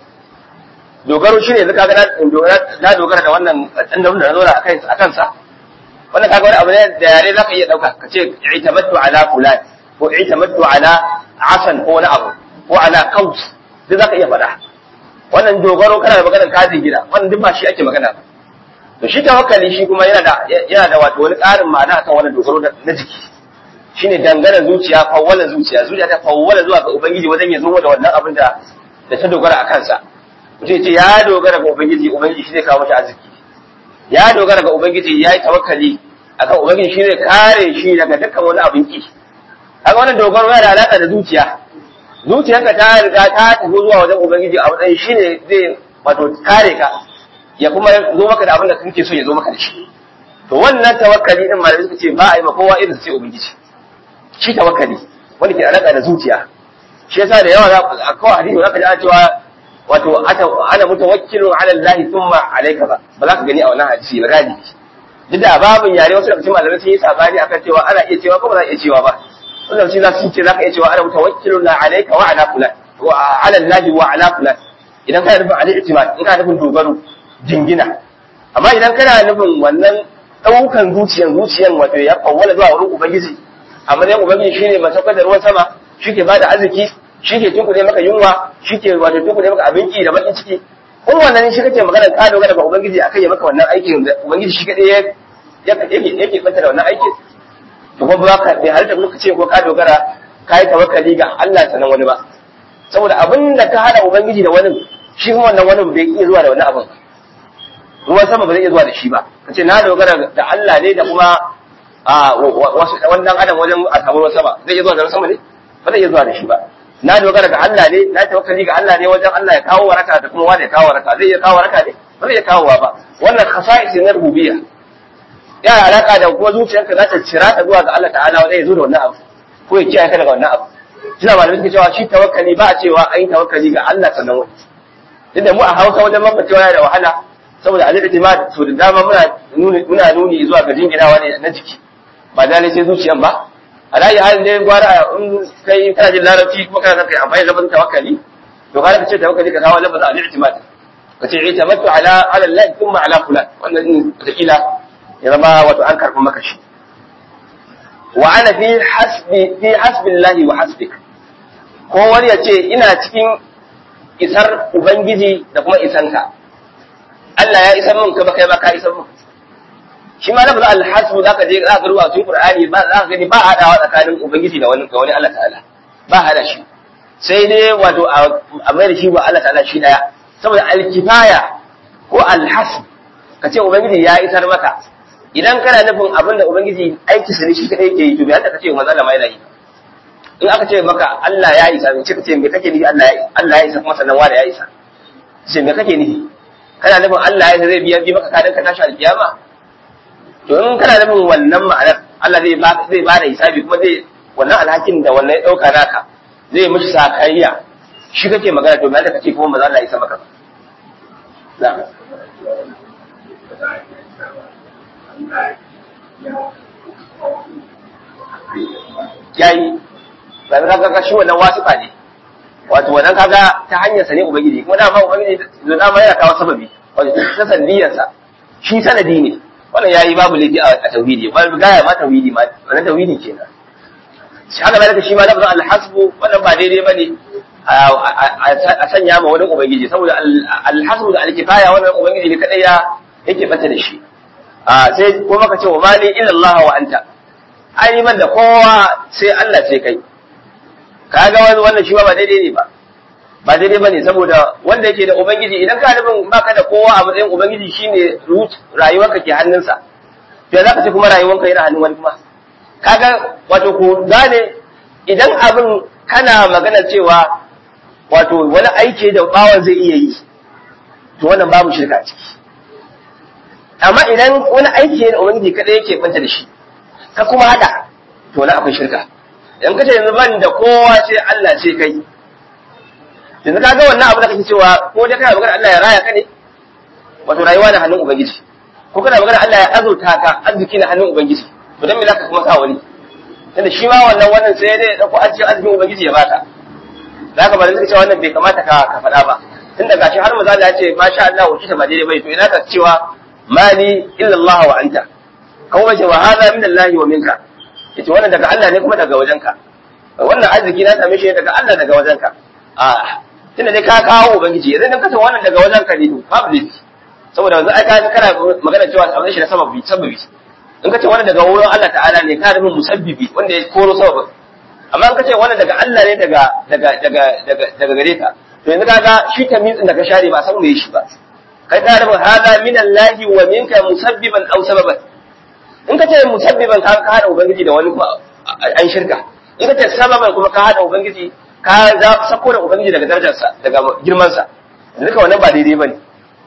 Speaker 1: dogaro shine yanzu kaga na dogara da wannan dan da na zauna a kansa wannan kaga wani abu ne da yare zaka iya dauka ka ce i'tamattu ala fulan ko i'tamattu ala asan ko wani abu ko ala qaus duk zaka iya faɗa wannan dogaro kana da maganar kazin gida wannan duk ba shi ake magana ba to shi tawakkali shi kuma yana da yana da wato wani ƙarin ma'ana akan wannan dogaro na jiki shine dangana zuciya fawwala zuciya zuciya ta fawwala zuwa ga ubangiji wajen ya zo da wannan abin da da ta dogara a kansa mutum ce ya dogara ga ubangiji ubangiji shi zai kawo mata arziki ya dogara ga ubangiji ya yi tawakkali akan ubangiji shi zai kare shi daga dukkan wani abin ki kaga wannan dogaro yana da alaka da zuciya zuciyarka ta riga ta tafi zuwa wajen ubangiji a matsayin shi ne zai wato kare ka ya kuma zo maka da abin da kake so ya zo maka da shi to wannan tawakkali din malamai suka ce ba a yi ma kowa irin sai ubangiji shi tawakkali wanda ke alaka da zuciya shi yasa da yawa a kawai hadisi zaka ji ana cewa wato ana mutawakkilun ala Allah thumma alayka ba ba za ka gani a wannan hadisi ba gani duk da babin yare wasu daga cikin malamai sun yi sabani akan cewa ana iya cewa ko ba za a iya cewa ba wannan shi za su ce za ka iya cewa ana mutawakkilun la alayka wa ala fulan wa ala Allah wa ala fulan idan kana nufin ali itimad in kana nufin dogaro jingina amma idan kana nufin wannan daukan zuciyan zuciyan wato ya kawwala zuwa wurin ubangiji amma dai ubangiji shine mai saukar da ruwan sama shi ke bada arziki shi ke tunkuɗe maka yunwa shi ke wato tunkuɗe maka abinci da bakin ciki in wannan shi kake magana ka dogara ga ubangiji akai ya maka wannan aikin da ubangiji shi kadai ya yake yake banta da wannan aikin to kuma ba ka bai halitta kuma ce ko ka dogara ka yi tawakkali ga Allah sanan wani ba saboda abin da ka hada ubangiji da wani shi kuma wannan wani bai iya zuwa da wannan abin ruwan sama ba zai iya zuwa da shi ba kace na dogara da Allah ne da kuma wasu wannan adam wajen a samu ruwan sama zai iya zuwa da ruwan sama ne ba zai iya zuwa da shi ba na dogara ga Allah ne na tawakkali ga Allah ne wajen Allah ya kawo waraka da kuma wanda ya kawo waraka zai iya kawo waraka ne ba zai iya kawowa ba wannan khasa'is na rububiyya ya alaka da kuma zuciyarka za ta cira ta zuwa ga Allah ta'ala wanda ya zo da wannan abu ko ya kiyaye ka daga wannan abu suna malamai suke cewa shi tawakkali ba a cewa an yi tawakkali ga Allah sannan wani inda mu a Hausa wajen mafacewa yana da wahala saboda al-i'timad to da dama muna nuni muna nuni zuwa ga jinginawa ne na jiki ba da ne sai zuciyan ba alayi halin dai gwara in kai kana jin larabci kuma kana kai amfani da lafazin tawakkali to kana kace tawakkali ka kawo lafazin al-i'timad kace i'tamadtu ala ala Allah thumma ala fulan wannan din kila ya zama wato an karɓi maka shi wa ana fi hasbi fi hasbillahi wa hasbik ko wani ya ce ina cikin isar ubangiji da kuma isanka Allah ya isar min ka ba kai ba ka isar min shi ma lafazin alhasbu zaka je za ka rubuta cikin Qur'ani ba za ka gani ba hadawa tsakanin ubangiji da wani ga wani Allah ta'ala ba hada shi sai dai wato a mai da shi wa Allah ta'ala shi daya saboda alkifaya ko alhasb ka ce ubangiji ya isar maka idan kana nufin abin da ubangiji aiki sa ne shi kadai yake yi to bai hada ka ce manzo Allah mai yi in aka ce maka Allah ya isa ce kace me kake nufi Allah ya Allah ya isa kuma sannan wanda ya isa ce me kake nufi kana nufin Allah ya isa zai biya bi maka kadan ka tashi alkiyama to in kana nufin wannan ma'anar Allah zai ba zai ba da hisabi kuma zai wannan alhakin da wannan ya dauka naka zai mishi sakayya shi kake magana to me da kace kuma maza Allah ya isa maka na'am yayi ba ka ga shi wannan wasifa ne wato wannan kaga ta hanyar sa ne ubangiji kuma dama ubangiji da dama yana kawo sababi wato ta sanadiyar sa shi sanadi ne wannan yayi babu laifi a tauhidi ba gaya ma tauhidi ma wannan tauhidi kenan shi haka zalika shi ma lafzin alhasbu wannan ba daidai bane a sanya ma wani ubangiji saboda alhasbu da alkifaya wannan ubangiji ne kadai ya yake bata da shi sai kuma ka ce wa mali illa Allah wa anta ai ban da kowa sai Allah sai kai kaga wani wannan shi ba daidai ne ba ba daidai bane saboda wanda yake da ubangiji idan ka nufin baka da kowa a matsayin ubangiji shine rayuwarka ke hannunsa to za ka ce kuma rayuwarka yana hannun wani kuma kaga wato ku gane idan abin kana magana cewa wato wani aiki da bawan zai iya yi to wannan babu shirka ciki amma idan wani aiki ne da ubangiji kada yake banta da shi ka kuma hada to na akwai shirka in kace yanzu ban da kowa sai Allah sai kai yanzu kaga wannan abu da kake cewa ko dai kana magana Allah ya raya ka ne wato rayuwa na hannun ubangiji ko kana magana Allah ya azurta ka arziki na hannun ubangiji to dan me zaka kuma sa wani tunda shi ma wannan wannan sai dai dauko arziki arzikin ubangiji ya baka zaka ba da cewa wannan bai kamata ka ka faɗa ba tunda gashi har maza Allah ya ce masha Allah wuce ta ba daidai bai to ina ka cewa mali illa Allah wa anta kuma ce wa hada min Allah wa minka yace wannan daga Allah ne kuma daga wajenka wannan arziki na same shi daga Allah daga wajenka a tunda dai ka kawo ubangiji idan ka san wannan daga wajenka ne to babu laifi saboda yanzu ai ka kana magana cewa abin shi da sababi sababi in ka ce wannan daga wurin Allah ta'ala ne ka nufin musabbibi wanda ya koro sababin amma in ka ce wannan daga Allah ne daga daga daga daga daga gare ka to yanzu kaga shi tamizin da ka share ba san me shi ba kai ka nufin hada min Allah wa minka musabbiban aw sababan in ka ce musabbiban ka ka hada ubangiji da wani kuma an shirka in ka ce sababan kuma ka hada ubangiji ka za sako da ubangiji daga darajarsa daga girmansa duka wannan ba daidai bane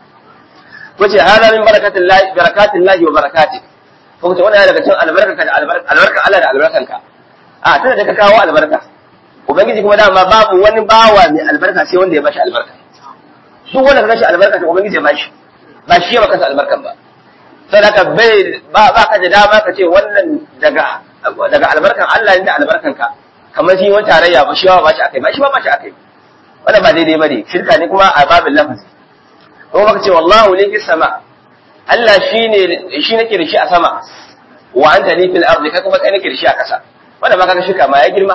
Speaker 1: ko ce hada min barakatin lahi barakatin lahi wa barakati ko ce wannan daga cikin albarka da albarka albarka Allah da albarkanka a tunda da ka kawo albarka ubangiji kuma dama babu wani bawa mai albarka sai wanda ya bashi albarka duk wanda ka bashi albarka to ubangiji ya bashi ba shi ya baka albarkan ba sai haka bai ba ba ka da dama ka ce wannan daga daga albarkan Allah ne da albarkanka kamar shi wani tarayya ba shi ba ba shi akai ba shi ba ba shi akai wannan ba daidai bane shirka ne kuma a babin lafazi kuma baka ce wallahu ne fis sama Allah shine shi nake da shi a sama wa anta ni fil ardi kai kuma kai nake da shi a kasa wannan ma kaga shirka ma ya girma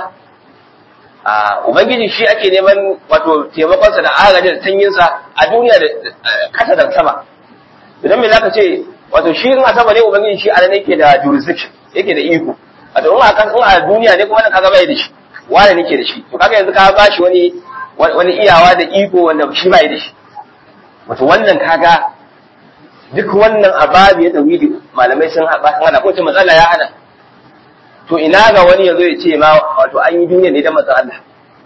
Speaker 1: a ubangiji shi ake neman wato taimakon sa da agajin da tanyin sa a duniya da kasa da sama idan me zaka ce wato shi in a sama ne ubangiji shi a nan yake da jurisdiction yake da iko wato in a kan in a duniya ne kuma nan kaga bai da shi wani nake da shi to kaga yanzu ka bashi wani wani iyawa da iko wanda shi bai da shi wato wannan kaga duk wannan ababi ya tawhidi malamai sun haɓa sun hana ko ce matsala ya hana to ina ga wani yazo ya ce ma wato an yi duniya ne da matsa Allah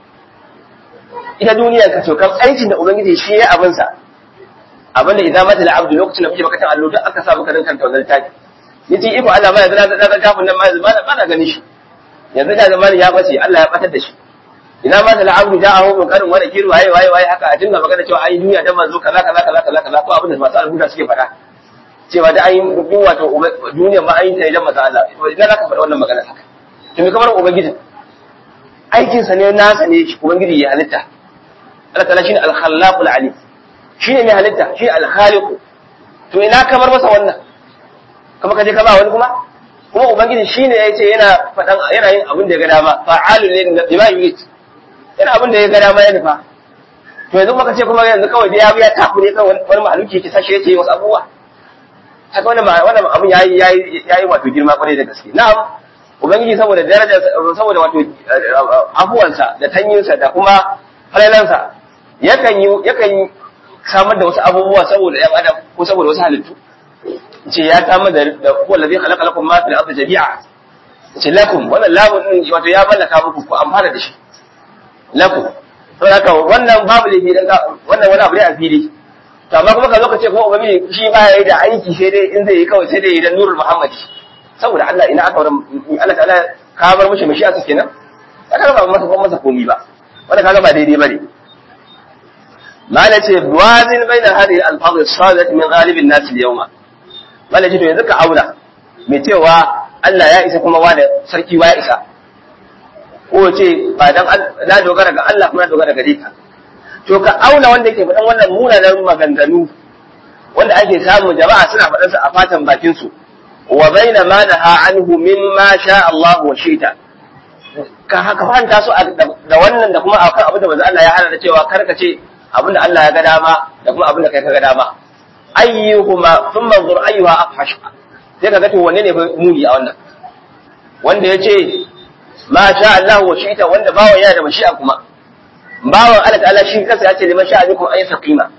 Speaker 1: ita duniya ka to kan aikin da ubangiji shi ya abin sa abin da idan mata abdu lokacin da kuke bakatan allo duk aka sa maka rinkan tawzal taki yace iko Allah ma yanzu na ga kafin nan ma yanzu ba na gani shi yanzu da zamani ya bace Allah ya batar da shi ina ma da abdu ja'ahu min karin wani kiru waye waye waye haka a dinga magana cewa ai duniya da manzo kaza kaza kaza kaza kaza ko abin da masu alhuda suke faɗa cewa da ai duk wato duniya ma ai da manzo Allah to idan zaka faɗa wannan magana haka to me kamar ubangiji aikin sa ne nasa ne shi ubangiji ya halitta Allah ta'ala shine al-khallaqul alim shine mai halitta shi al-khaliq to ina kamar masa wannan kuma kaje ka ba wani kuma kuma ubangiji shine yace yana faɗan yana yin abin da ya ga dama fa'alul lima yurid yana abin da ya ga dama ya nufa to yanzu maka ce kuma yanzu kawai ya ya taku ne kawai wani mahaluki yake sashi yake wasu abubuwa haka wannan wannan abin yayi yayi yayi wato girma kwarai da gaske na'am ubangiji saboda daraja saboda wato abuwansa da tanyinsa da kuma falalansa yakan yi yakan samar da wasu abubuwa saboda yan adam ko saboda wasu halittu ce ya samar da huwa allazi khalaqa lakum ma fil ardi jami'a ce lakum wannan lamun din wato ya mallaka muku ku amfana da shi lakum to haka wannan babu laifi dan wannan wani abu ne a fili to amma kuma ka zo ka ce kuma ubangiji shi ba ya yi da aiki sai dai in zai yi kawai sai dai idan nurul muhammadi saboda Allah ina aka wurin Allah ta'ala ka bar mishi mashi aka kenan aka ba masa kuma masa komi ba wanda kaga ba daidai bane mala ce wazin baina hadhihi al-alfaz as-sadat min ghalib an-nas al-yawma mala ce to yanzu ka auna mai cewa Allah ya isa kuma wani sarki wa ya isa ko ce ba dan na dogara ga Allah kuma na dogara gare ka to ka auna wanda yake faɗan wannan munanan maganganu wanda ake samu jama'a suna faɗansa a fatan bakin su wa baina ma naha anhu mimma sha Allah wa shita ka haka fanta su da wannan da kuma akan abin da manzo Allah ya hana da cewa kar ka ce abin da Allah ya ga dama da kuma abin da kai ka ga dama ayyuhuma thumma anzur ayyuha afhash sai ka ga to wanne ne fa muni a wannan wanda ya ce ma sha Allah wa shita wanda bawan yana da mashi'a kuma bawan Allah ta'ala shi kansa ya ce liman sha'a minkum ay saqima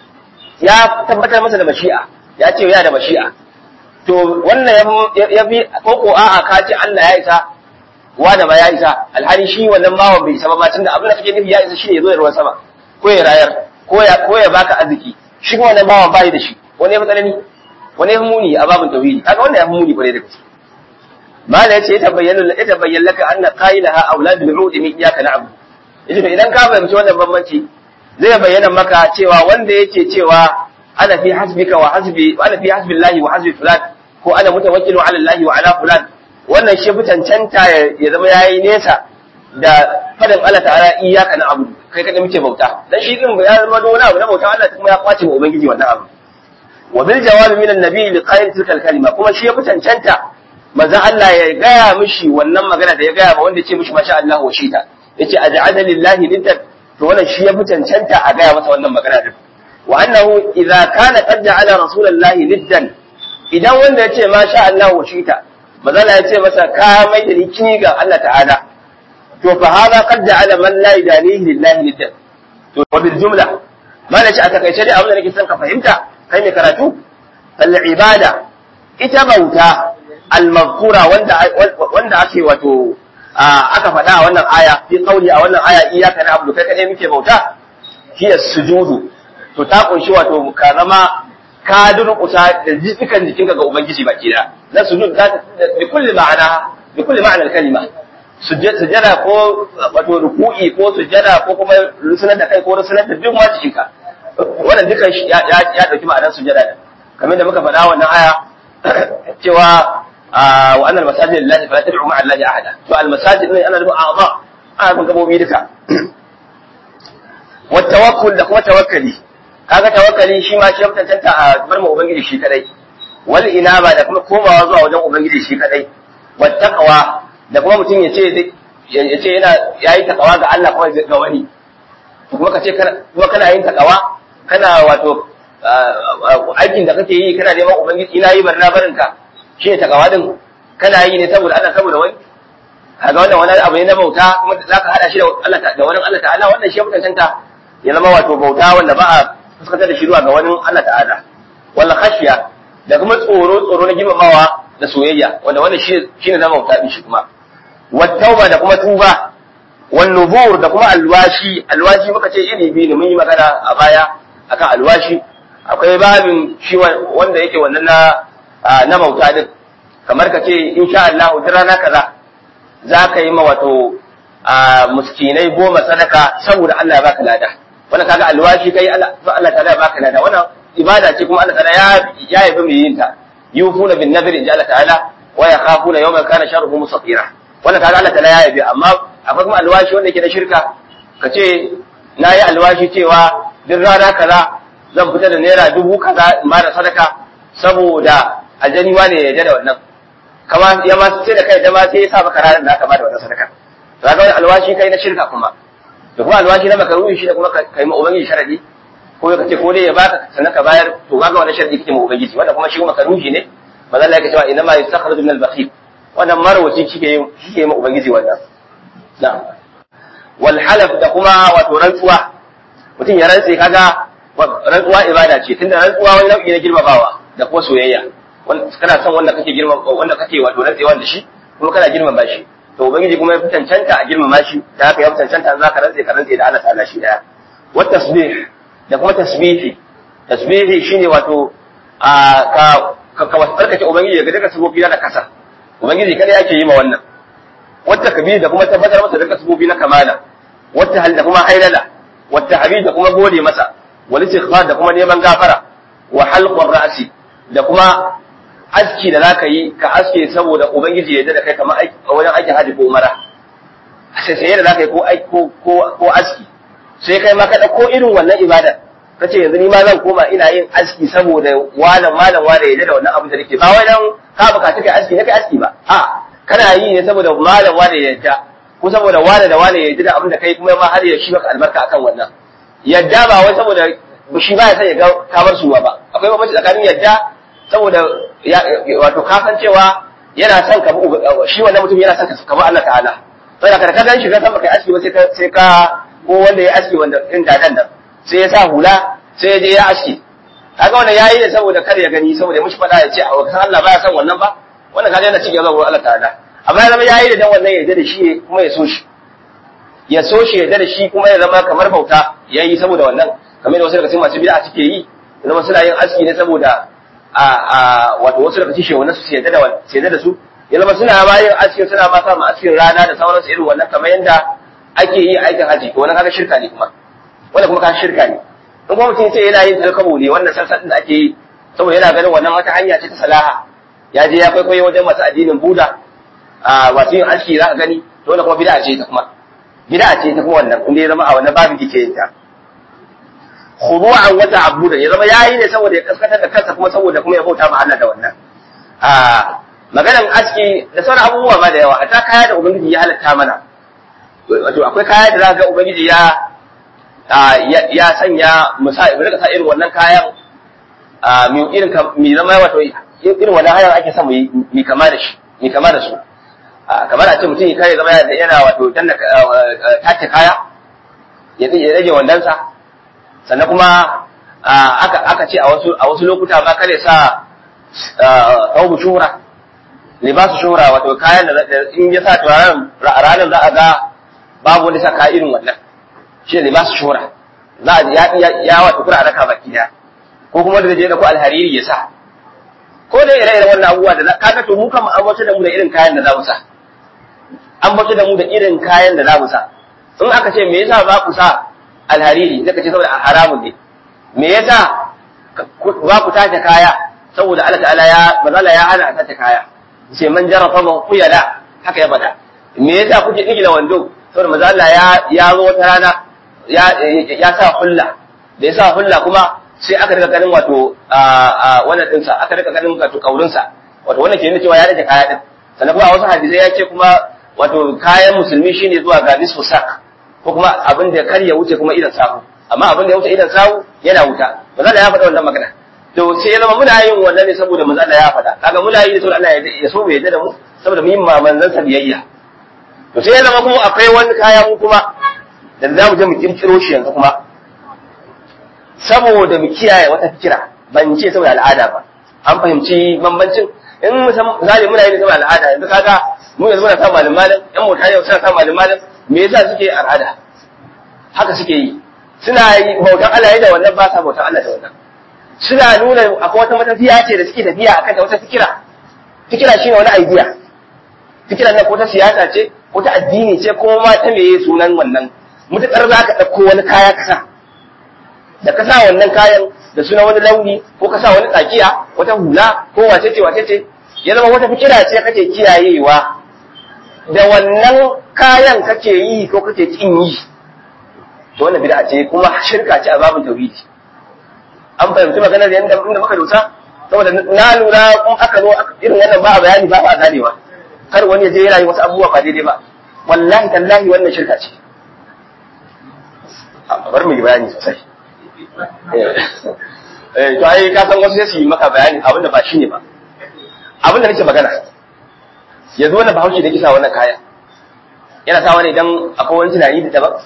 Speaker 1: ya tabbatar masa da mashi'a ya ce yana da mashi'a to wannan ya fi koko a'a ka ce Allah ya isa wanda ba ya isa alhali shi wannan bawan bai isa ba tunda abin da kake nufi ya isa shi ne zo da ruwan sama ko ya rayar ko ya ko ya baka arziki shi kuma wannan bawan bai da shi wani ya fi tsanani wani ya fi muni a babin tauhidi kaga wannan ya fi muni kwarai da gaske mala yace ya tabayyana ya tabayyana laka anna qailaha auladul mu'min min iyyaka na'budu yace to idan ka fahimci wannan bambanci zai bayyana maka cewa wanda yake cewa ana fi hasbika wa hasbi ana fi hasbillahi wa hasbi fulan ko ana mutawakkilu ala allahi wa ala fulan wannan shi cancanta ya zama yayi nesa da fadin Allah ta'ala iyyaka na'budu kai kada muke bauta dan shi din ya zama da wani abu na bauta Allah kuma ya kwace wa ubangiji wannan abu wa bil jawabi min annabi li qail tilka kalima kuma shi ya fi cancanta manzon Allah ya gaya mishi wannan magana da ya gaya ma wanda ya ce mishi masha Allah wa shita yace aj'ala lillahi niddan to wannan shi ya fi cancanta a gaya masa wannan magana din wa annahu idza kana qad ja'ala rasulullahi niddan idan wanda ya ce masha Allah wa shita manzon ya ce masa ka mai da ni kini ga Allah ta'ala to fa hada qad ja'ala man la yadanihi lillahi niddan to wa bil jumla mana ce a takaice dai abin da nake son ka fahimta kai mai karatu al ibada ita bauta al-mazkura wanda wanda ake wato aka faɗa a wannan aya fi qauli a wannan aya iyyaka na'budu kai kadai muke bauta hiya sujudu to ta kunshi wato ka zama ka durƙusa da jikin jikinka ga ubangiji baki da na sujud da bi kulli ma'ana bi kulli ma'ana kalima sujjada ko wato ruku'i ko sujjada ko kuma rusunar da kai ko rusunar da duk ma jikinka wannan dukan ya ya dauki ma'anar sujjada din kamar da muka faɗa wannan aya cewa wa annal masajid lillahi fala tad'u ma'a allahi ahada to al masajid ne ana nufin a'za ana nufin gabobi duka wa tawakkul da kuma tawakkali kaga tawakkali shi ma shi ya tantanta a bar mu ubangiji shi kadai wal inaba da kuma komawa zuwa wajen ubangiji shi kadai wa taqwa da kuma mutum ya ce ya ce yana yayi takawa ga Allah kuma ga wani kuma ka ce kuma kana yin takawa kana wato aikin da kake yi kana neman ubangiji ina yi barna barinka shi ne takawa din kana yi ne saboda Allah saboda wani kaga wannan wani abu ne na bauta kuma zaka hada shi da Allah da wani Allah ta'ala wannan shi ya mutantanta ya zama wato bauta wanda ba a fuskantar da shi zuwa ga wani Allah ta'ala wala khashiya da kuma tsoro tsoro na girmamawa da soyayya wanda wannan shi shine zama bauta din shi kuma wattauba da kuma tuba wan nubur da kuma alwashi alwashi muka ce iri biyu ne mun yi magana a baya akan alwashi akwai babin shi wanda yake wannan na na bauta din kamar ka ce insha Allah duk rana kaza za ka yi ma wato muskinai goma sadaka saboda Allah ya baka lada wannan kaga alwashi kai Allah Allah ta ya baka lada wannan ibada ce kuma Allah ta ya ya yabi mai yin ta yufuna bin nadri inja Allah ta'ala wa yakhafuna yawman kana sharruhu mustatira wannan kaga Allah ta ya yabi amma akwai kuma alwashi wanda yake na shirka ka ce na yi alwashi cewa duk rana kaza zan fita da naira dubu kaza in ba da sadaka saboda aljani wane ya yarda da wannan kama ya ma sai da kai da ma sai ya sa maka ranar da aka ba da wannan sadaka to kaga wani alwashi kai na shirka kuma da kuma alwashi na makaruhi shi da kuma kai ma ubangiji sharadi ko ka ce ko dai ya baka sannan ka bayar to kaga wannan sharadi kake ma ubangiji wanda kuma shi kuma makaruhi ne manzo Allah ya ce inna ma yastakhraju min al-bakhil wannan marwaci kike yi kike ma ubangiji wannan na'am wal halaf da kuma wato rantsuwa mutum ya rantse kaga rantsuwa ibada ce tunda rantsuwa wani nau'i na girmamawa da kuma soyayya kana son wanda kake girma wanda kake wato rantsewa da shi kuma kana girmama shi to ubangiji kuma ya fi cancanta a girmama shi da haka ya fi cancanta za ka rantse ka rantse da Allah ta'ala shi daya wa tasbih da kuma tasbihi tasbihi shine wato a ka ka ka tsarkake ubangiji daga duka sabobi na kasa ubangiji kada yake yi ma wannan wata kabiri da kuma tabbatar masa duka sabobi na kamala wata hal da kuma hailala wata habib da kuma gode masa wal istighfar da kuma neman gafara wa halqur ra'si da kuma aski da zaka yi ka aske saboda ubangiji ya da kai kamar wajen aikin haji ko umara sai sai da zaka yi ko ko ko aski sai kai ma ka dauko irin wannan ibada kace yanzu ni ma zan koma ina yin aski saboda wani malam wani ya da wannan abin da nake ba wai dan ka bukaci kai aski ne kai aski ba a kana yi ne saboda malam wani ya yadda ko saboda wani da wani ya yadda da abin da kai kuma ma har ya shi maka albarka akan wannan yadda ba wai saboda shi ba ya san ya ga kamar suwa ba akwai bambanci tsakanin yadda saboda wato ka san cewa yana son ka shi wannan mutum yana son ka kamar Allah ta'ala saboda kada ka gan shi ka san baka aski ba sai ka sai ka ko wanda ya aski wanda din dadan nan sai ya sa hula sai ya je ya aski kaga wannan yayi ne saboda kar ya gani saboda mushi fada ya ce a wakan Allah baya son wannan ba wannan kaga yana cikin zuwa Allah ta'ala amma ya zama yayi da dan wannan ya yarda da shi kuma ya so shi ya so shi ya yarda da shi kuma ya zama kamar bauta yayi saboda wannan kamar da wasu daga cikin masu bid'a suke yi zama suna yin aski ne saboda a a wato wasu daga cikin shehunan su yarda da su yarda da su ya zama suna ma yin aski suna ma sa ma askin rana da sauransu irin wannan kamar yanda ake yi aikin haji to wannan kaga shirka ne kuma wanda kuma ka shirka ne in kuma mutum ce yana yin talkabo ne wannan sassan da ake yi saboda yana ganin wannan wata hanya ce ta salaha ya je ya kwaikwayo wajen masu addinin buda a masu yin aski za ka gani to wannan kuma bid'a ce ta kuma bid'a ce ta kuma wannan inda ya zama a wannan babin kike yin ta khudu'an wa ta'abbudan ya zama yayi ne saboda ya kaskatar da kansa kuma saboda kuma ya bauta ma Allah da wannan a maganan aski da sauran abubuwa ma da yawa a ta kaya da ubangiji ya halatta mana wato akwai kaya da za ga ubangiji ya ya sanya musa rika sa irin wannan kayan mi irin mi zama wato irin wannan hayan ake son mi kama da shi mi kama da su kamar a ce mutum ya kare zama yana wato danna tace kaya ya rage wandansa sannan kuma aka aka ce a wasu a wasu lokuta ma kare sa thawbu shuhra libasu shuhra wato kayan da in ya sa turaren ranar za a ga babu wanda sa kaya irin wannan shi ne masu shura za a ya ya wata kura raka baki daya ko kuma da je da ku alhariri ya sa ko da ire iren wannan abubuwa da kaga to mu kan an bace da mu da irin kayan da za mu sa an bace da mu da irin kayan da za mu sa in aka ce me yasa ba ku sa alhariri zaka ce saboda haramun ne me yasa ba ku tace kaya saboda Allah ta'ala ya bazala ya hana tace kaya sai man jarafa man kuyala haka ya bada me yasa kuke digila wando saboda manzo Allah ya ya zo wata rana ya ya sa hulla da ya sa hulla kuma sai aka rika ganin wato a wannan dinsa aka rika ganin wato kaurin sa wato wannan ke nuna cewa ya rage kaya din sannan kuma a wasu hadisai ya ce kuma wato kayan musulmi shine zuwa ga nisfu sak ko kuma abin da kar ya wuce kuma idan sahu amma abin da ya wuce idan sahu yana wuta manzo Allah ya faɗa wannan magana to sai ya zama muna yin wannan ne saboda manzo Allah ya faɗa kaga muna yi saboda Allah ya so mu yadda da mu saboda mu yi manzon sa biyayya to sai ya zama kuma akwai wani kaya mu kuma da za mu je mu kirkiro shi yanzu kuma saboda mu kiyaye wata fikira ban ce saboda al'ada ba an fahimci bambancin in misali muna yi saboda al'ada yanzu kaga mu yanzu muna sa malin malin yan mota yau suna sa malin malin me yasa suke al'ada haka suke yi suna yi bautan Allah da wannan ba sa bautan Allah da wannan suna nuna akwai wata matafiya ce da suke tafiya akan ta wata fikira fikira shine wani idea fikiran nan ko ta siyasa ce ko ta addini ce ko ma ta meye sunan wannan mutakar za ka ɗauko wani kaya ka sa da ka sa wannan kayan da suna wani launi ko ka sa wani tsakiya wata hula ko wace ce wace ce ya zama wata fikira ce kake kiyayewa da wannan kayan kake yi ko kake kin yi to wannan bid'a ce kuma shirka ce a babin tauhidi an fahimci maganar yadda inda muka dosa saboda na lura in aka zo irin wannan ba a bayani ba a ganewa kar wani ya je yana yi wasu abubuwa ba daidai ba wallahi tallahi wannan shirka ce bar mu yi bayani sosai eh to ai ka san wasu sai su yi maka bayani abin da ba shi ne ba abin da nake magana yanzu wannan bahaushe da kisa wannan kaya yana sawa ne idan akwai wani tunani da daban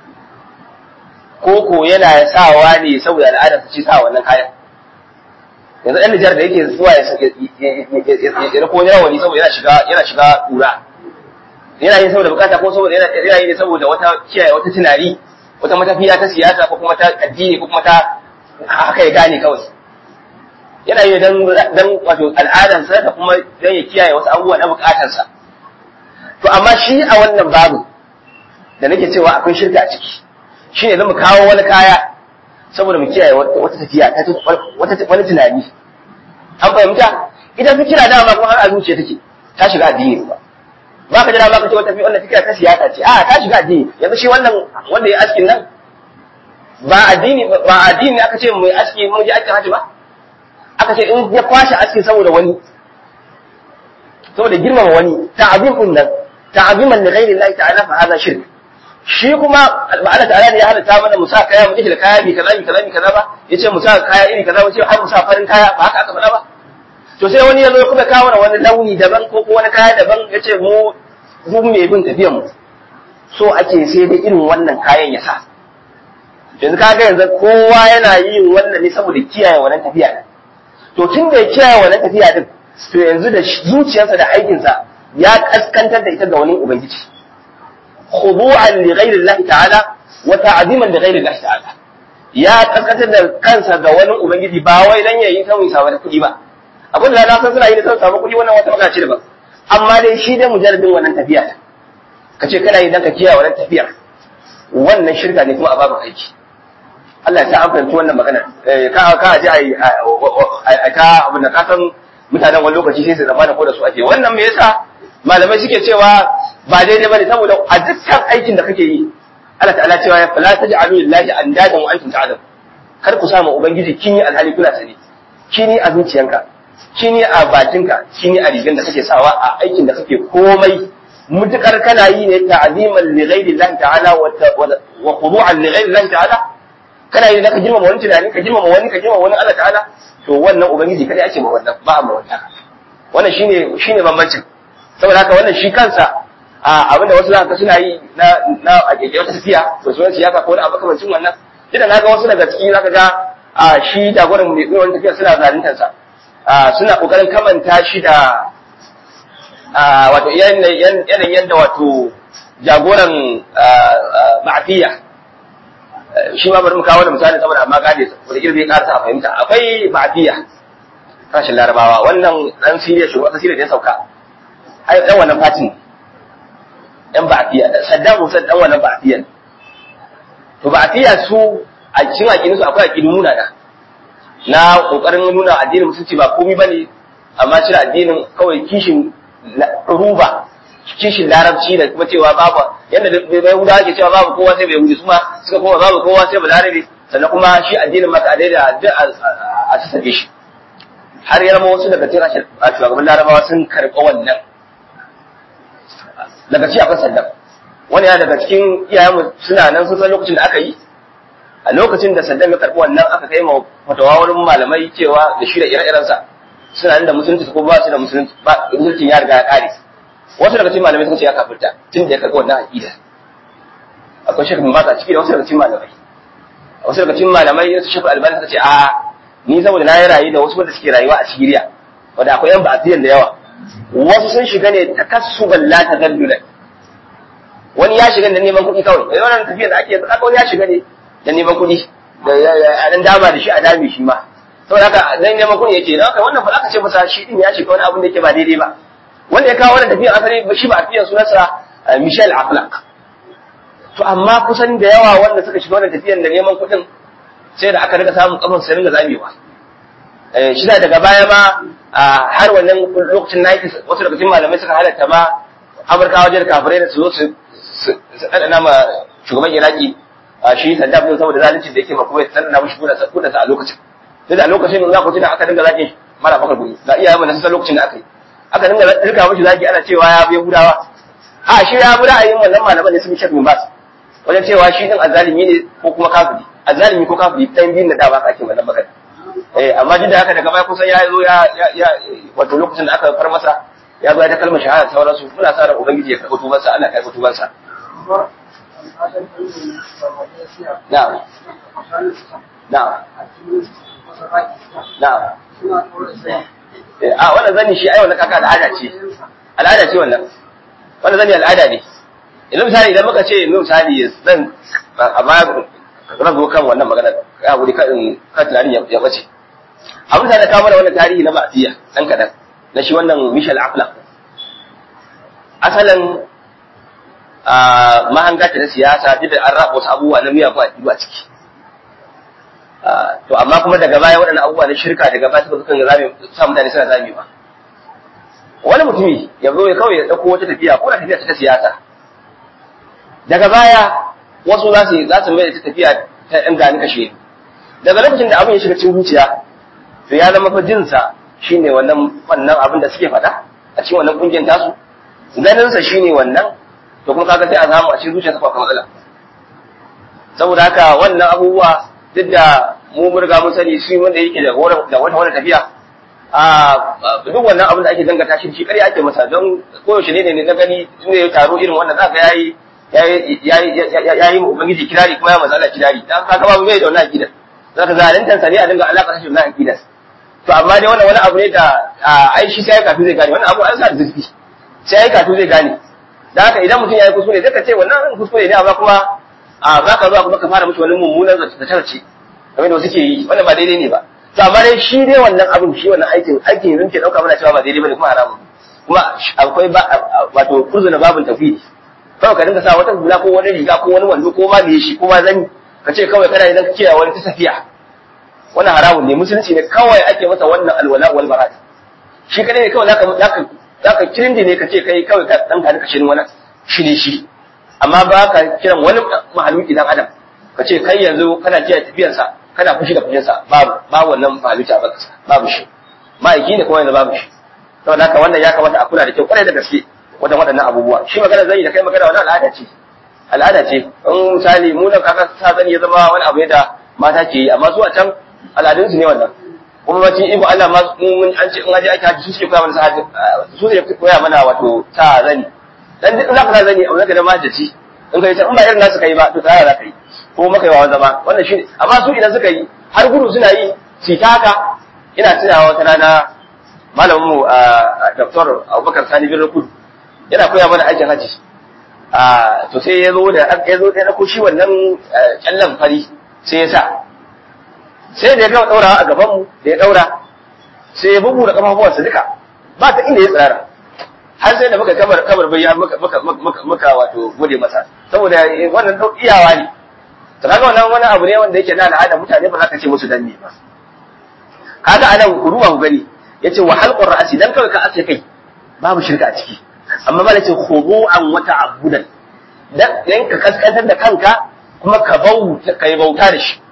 Speaker 1: ko ko yana sawa ne saboda al'adar ce sa wannan kayan yanzu ɗan Nijar da yake zuwa ya rako rawani saboda yana shiga yana shiga ƙura yana yin saboda bukata ko saboda yana yi ne saboda wata kiyaye wata tunani wata matafiya ta siyasa ko kuma ta addini ko kuma ta haka ya gane kawai yana yi dan dan wato al'adansa da kuma dan ya kiyaye wasu abubuwa na bukatarsa to amma shi a wannan babu da nake cewa akwai shirka a ciki shine zan mu kawo wani kaya saboda mu kiyaye wata tafiya ta wata wani tunani an fahimta idan ka kira dama kuma har a zuciya take ta shiga addini ba ba ka jira ba ka ce wata wannan fikira ta siyasa ce a ta shiga addini yanzu shi wannan wanda ya askin nan ba addini ba addini aka ce mai aski mun ji aikin haji ba aka ce in ya kwashe aski saboda wani saboda girmama wani ta'azim din nan ta'aziman li ghairi Allah ta'ala fa hadha shirk shi kuma ba Allah ta'ala ne ya halatta mana musa kaya mu da kaya bi kaza bi kaza bi kaza ba yace musa kaya iri kaza wace har musa farin kaya ba haka aka faɗa ba to sai wani ya zo kuma kawo wani launi daban ko ko wani kaya daban yace mu mu mai bin tafiyan mu so ake sai dai irin wannan kayan ya sa yanzu kaga yanzu kowa yana yin wannan ne saboda kiyaye wannan tafiya to tun da ya kiyaye wannan tafiya din to yanzu da zuciyarsa da aikinsa ya kaskantar da ita ga wani ubangiji khudu'an li ghayri Allah ta'ala wa ta'ziman li ghayri Allah ta'ala ya kaskantar da kansa ga wani ubangiji ba wai dan yayi ta musa da kuɗi ba abin da na san suna yi da san samu kuɗi wannan wata magana ce ba amma dai shi dai mujarradin wannan tafiya ka ce kana yi dan ka kiyaye wannan tafiyar wannan shirka ne kuma a babu aiki Allah ya sa an fahimci wannan magana ka ka ji ai ka abin da ka san mutanen wani lokaci sai su zama da ko da su ake wannan me yasa malamai suke cewa ba daidai bane saboda a dukkan aikin da kake yi Allah ta'ala cewa ya fala taj'alu lillahi andadan wa antum ta'lamun kar ku sama ubangiji kini alhali kuna sani kini a zuciyanka kini a bakinka kini a rigan da kake sawa a aikin da kake komai mutukar kana yi ne ta'ziman li ghairi Allah ta'ala wa khudu'an li ghairi Allah ta'ala kana yi da ka girmama wani tunani ka girmama wani ka girmama wani Allah ta'ala to wannan ubangiji kada ake ma wannan ba a ma wannan wannan shine shine bambancin saboda haka wannan shi kansa a abinda wasu zaka suna yi na na a keke wata tafiya to sunan siyasa ko wani abu kamancin wannan idan na ga wasu daga ciki zaka ga a shi jagoran mai wani tafiya suna zaluntar sa suna kokarin kamanta shi da wato yanayin yadda wato jagoran ma'afiya shi ma bari mu kawo wani misali saboda amma gane wanda ilmi ya karasa a fahimta akwai ma'afiya kashin larabawa wannan dan siriya shi wata siriya da ya sauka ai dan wannan fatin yan ba'afiya saddam hussein dan wannan ba'afiya to ba'afiya su a cikin aƙidun su akwai aƙidun nuna da na kokarin nuna addinin musulunci ba komai bane amma cire addinin kawai kishin ruba kishin larabci da kuma cewa babu yadda bai huda ake cewa babu kowa sai bai hudu kuma suka kuma babu kowa sai balarabe sannan kuma shi addinin maka dai da a sassabe shi har ya zama wasu daga cikin shugaban larabawa sun karɓi wannan daga ci akwai saddam wani ya daga cikin iyayenmu suna nan sun san lokacin da aka yi a lokacin da saddam ya karɓi wannan aka kai ma fatawa wurin malamai cewa da shi da ire-irensa suna nan da musulunci ko ba su da musulunci ba musulunci ya riga ya ƙare wasu daga cikin malamai suka ce ya kafirta tun da ya karɓi wannan aqida akwai shekul bin a ciki da wasu daga cikin malamai wasu daga cikin malamai su shekul albani suka ce a ni saboda na yi rayu da wasu wanda suke rayuwa a Siriya wanda akwai yan ba'atiyan da yawa wasu sun shiga ne takassuban la tadallulan wani ya shiga da neman kuɗi kawai wani wannan tafiyar da ake yanzu wani ya shiga ne da neman kuɗi da a dan dama da shi a dame shi ma saboda haka dan neman kuɗi yace dan haka wannan ba aka ce masa shi din ya shiga wani abin da yake ba daidai ba wanda ya kawo wannan tafiyar asali shi ba tafiyar sunansa Michel Aflaq to amma kusan da yawa wanda suka shiga wannan tafiyar da neman kuɗin sai da aka rika samun kafin su ringa zamewa shi da daga baya ma har wannan lokacin 90 wasu daga cikin malamai suka halatta ma Amurka wajen kafirai da su zo su ɗanɗana ma shugaban Iraki shi Saddam din saboda zalunci da yake ma kuma ya ɗanɗana mishi kudansa a lokacin sai da a lokacin za ku tuna aka dinga zaki mara bakar guri ga iyaye mu na san lokacin da aka yi aka dinga rika mishi zaki ana cewa ya bi Yahudawa a shi ya bi ra'ayin wannan malaman da sun shek min bas wajen cewa shi din azalimi ne ko kuma kafiri azalimi ko kafiri ɗan biyun da da ba ka ake wannan magana eh amma duk da haka daga baya kusan ya zo ya ya wato lokacin da aka far masa ya zo ya ta kalmar shahada sauransu muna sa ran ubangiji ya karɓi tubansa Allah ya karɓi tubansa na'am na'am na'am a wannan zani shi ai wannan kaka al'ada ce al'ada ce wannan wannan zani al'ada ne yanzu misali idan muka ce yanzu misali zan a baya zan zo kan wannan magana ya guri kan kan tunanin ya bace abin da na kawo mana wannan tarihi na ba'ziya dan kadan na shi wannan Michel Aflaq asalin mahanga ta na siyasa duk da an raba wasu abubuwa na miyagun a ciki to amma kuma daga baya waɗannan abubuwa na shirka daga baya suka kan zame sa mutane suna zame ba wani mutumi ya zo ya kawai ya ɗauko wata tafiya ko da tafiya ta siyasa daga baya wasu za su za su mai da tafiya ta ɗan gani kashe daga lokacin da abin ya shiga cikin zuciya to ya zama fa jinsa shine wannan wannan abin da suke faɗa a cikin wannan kungiyar tasu ganinsa shine wannan to kuma kaga sai a samu a cikin zuciyarsa akwai matsala saboda haka wannan abubuwa duk da mu mun riga mun sani shi wanda yake da da wata wata tafiya a duk wannan abin da ake dangata shi shi kare ake masa don koyaushe ne ne na gani ne ya taro irin wannan za ka yayi yayi ubangiji kirari kuma ya mazala kirari dan kaga babu bai da wannan akida zaka zalintan sa ne a dinga alaka shi da wannan akida to amma dai wannan wani abu ne da ai shi sai kafin zai gane wannan abu an sa zurfi sai kafin zai gane da haka idan mutum ya yi kuskure zai ka ce wannan kuskure ne amma kuma a za ka zuwa kuma ka fara mishi wani mummunan zace kamar da suke yi wannan ba daidai ne ba to amma dai shi dai wannan abin shi wannan aikin aikin yanzu ke dauka mana cewa ba daidai bane kuma haramun kuma akwai ba wato kurzuna babun tafidi kawai ka dinga sa wata hula ko wani riga ko wani wando ko ma me shi ko ma zani ka ce kawai kana idan ka kiyaye wani ta tafiya wannan haramun ne musulunci ne kawai ake masa wannan alwala wal barat shi kadai ne kawai zaka zaka zaka kirindi ne ka ce kai kawai ka dan ka shirin wani shi ne shi amma ba ka kiran wani mahaluki dan adam ka ce kai yanzu kana kiyaye tafiyarsa kana fushi da fushinsa babu babu wannan mahaluki a baka babu shi ma'aiki ne kuma yanzu babu shi saboda haka wannan ya kamata a kula da kyau kwarai da gaske wajen waɗannan abubuwa shi magana zai da kai magana wani al'ada ce al'ada ce in misali mu nan kaka sa zani ya zama wani abu da mata ke yi amma su a can al'adunsu ne wannan kuma bacin iko Allah ma mun an ce in aje ake haji su suke koya mana sa haji su suke koya mana wato sa zani dan duk za ka sa zani abu zaka da majaci in kai in ba irin nasu kai ba to tsaya za ka yi ko maka yi wa zama wannan shi amma su idan suka yi har gudu suna yi su ta haka ina tunawa wata rana malamin mu Dr. Abubakar Sani bin Rukud yana koya mana aikin haji a to sai ya zo da ya zo da ko shi wannan kyallan fari sai ya sa sai da ya gama daurawa a gaban mu da ya daura sai ya bugu da kafafuwansa duka ba ta inda ya tsara har sai da muka kamar kamar bayan muka muka muka wato gode masa saboda wannan iyawa ne to kaga wannan wani abu ne wanda yake na al'ada mutane ba za ka ce musu danne ba kaga anan ruwa ku gani yace wa halqur ra'si dan kawai ka ace kai babu shirka a ciki amma ba ce khudu'an wa ta'abbudan dan ka kaskantar da kanka kuma ka bauta kai bauta da shi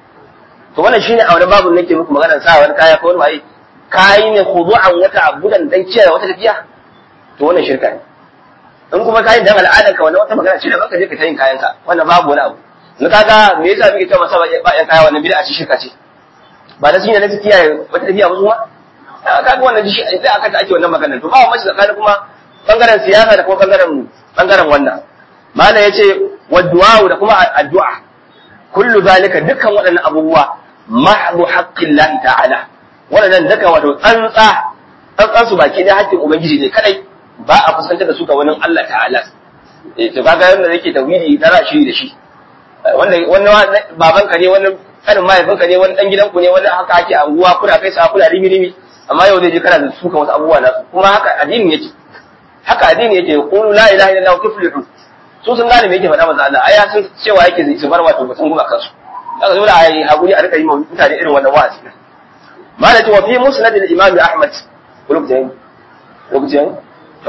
Speaker 1: to wannan shine a wani babu nake muku magana sa wani kaya ko wani mai kai ne khudu'an wa ta'abbudan dan kiyaye wata tafiya to wannan shirka ne in kuma kayan dan al'adar ka wannan wata magana ce da baka je ka tayin kayan ka wannan babu wani abu na kaga me yasa muke cewa masa ba yan kaya wannan bid'a ce shirka ce ba da shine na kiyaye wata tafiya ba kuma kaga wannan shi sai aka ta ake wannan magana to ba mace tsakanin kuma bangaren siyasa da kuma bangaren bangaren wannan mala yace wa du'a da kuma addu'a kullu zalika dukkan waɗannan abubuwa mahdu haqqillahi ta'ala waɗannan duka wato tsantsa tsantsan su baki da haƙƙin ubangiji ne kadai ba a fuskantar da su ga wani Allah ta'ala eh to kaga yanda yake tawhidi da rashi da shi wanda wani baban ka ne wani kanin mahaifin ka ne wani dan gidan ku ne wani haka ake anguwa kuna kai sa kuna rimi rimi amma yau zai je kana da suka wasu abubuwa nasu kuma haka addinin yake haka addini yake qulu la ilaha illallah tuflihu su sun gane me yake faɗa manzo Allah aya sun cewa yake su bar wato batun guma kansu kaga dole a yi hakuri a rika yi mutane irin wannan wa'azi malati wa fi musnad al-imam ahmad lokacin lokacin to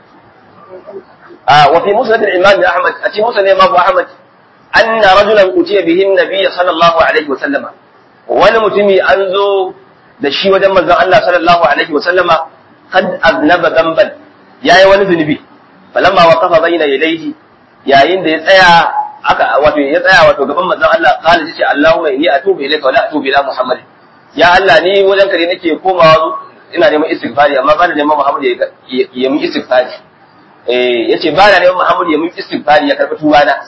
Speaker 1: a wa fi musnad al-imam ahmad a cikin musnad imam ahmad anna rajulan utiya bihi an-nabiy sallallahu alaihi wa sallama wani mutumi an zo da shi wajen manzon Allah sallallahu alaihi wa sallama kad aznaba damban yayi wani zunubi falamma waqafa bayna yadayhi yayin da ya tsaya aka wato ya tsaya wato gaban manzon Allah qala yace Allahumma inni atubu ilayka wa la atubu ila Muhammad ya Allah ni wajen kare nake komawa ina neman istighfari amma ba na neman Muhammad ya ya mun istighfari eh yace ba na neman Muhammad ya mun istighfari ya karbi tuba na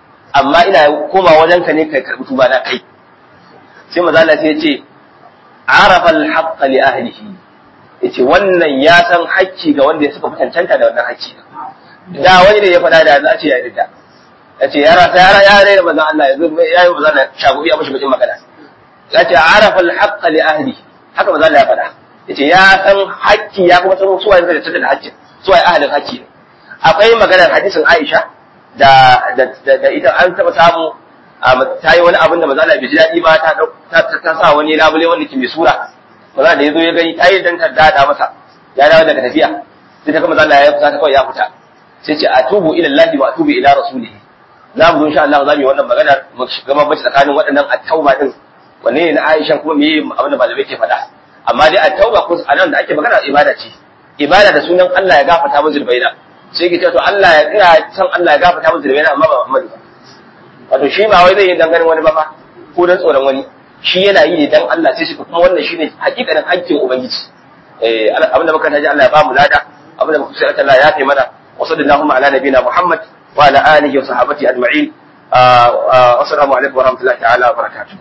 Speaker 1: amma ina komawa wajen ka ne kai karbi tuba na kai sai manzon Allah sai yace arafa al-haqqa li ahlihi yace wannan ya san hakki ga wanda ya suka cancanta da wannan hakki da wani ne ya faɗa da za a ce ya yarda yace ya rasa ya ya rai manzon Allah yanzu ya yi manzon shagubi ya mishi bakin magana yace arafa al-haqqa li ahlihi haka manzon Allah ya faɗa yace ya san hakki ya kuma san suwaye suka cancanta da hakkin suwaye ahlin hakki akwai maganar hadisin Aisha da da ita an taba samu ta yi wani abin da maza bai ji daɗi ba ta ta sa wani labule wanda ke mai sura maza da ya zo ya gani ta yi dan ta dada masa ya dawo daga tafiya sai ta kama maza ya fita kawai ya fita sai ce atubu ila Allah wa atubu ila rasulihi za mu zo insha Allah za mu yi wannan maganar mu shiga mabaci tsakanin waɗannan at-tauba din wanne ne na Aisha kuma me abin da malamai ke faɗa amma dai at-tauba ko anan da ake magana ibada ce ibada da sunan Allah ya gafarta mu zulbaina sai ki ce to Allah ya ina san Allah ya gafarta mu zulbaina amma ba Muhammadu ba wato shi ba wai zai yi dangane wani ba fa ko dan tsoron wani shi yana yi ne dan Allah sai shi kuma wannan shine hakikanin hakkin ubangiji eh abin da muka taji Allah ya ba mu lada abin da muka sai Allah ya kai mana wa sallallahu ala nabiyina Muhammad wa ala alihi wa sahbihi ajma'in assalamu alaikum wa rahmatullahi ta'ala wa barakatuh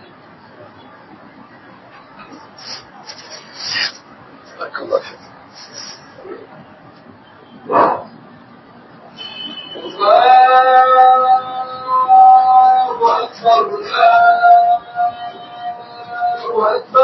Speaker 2: الله أكبر الله أكبر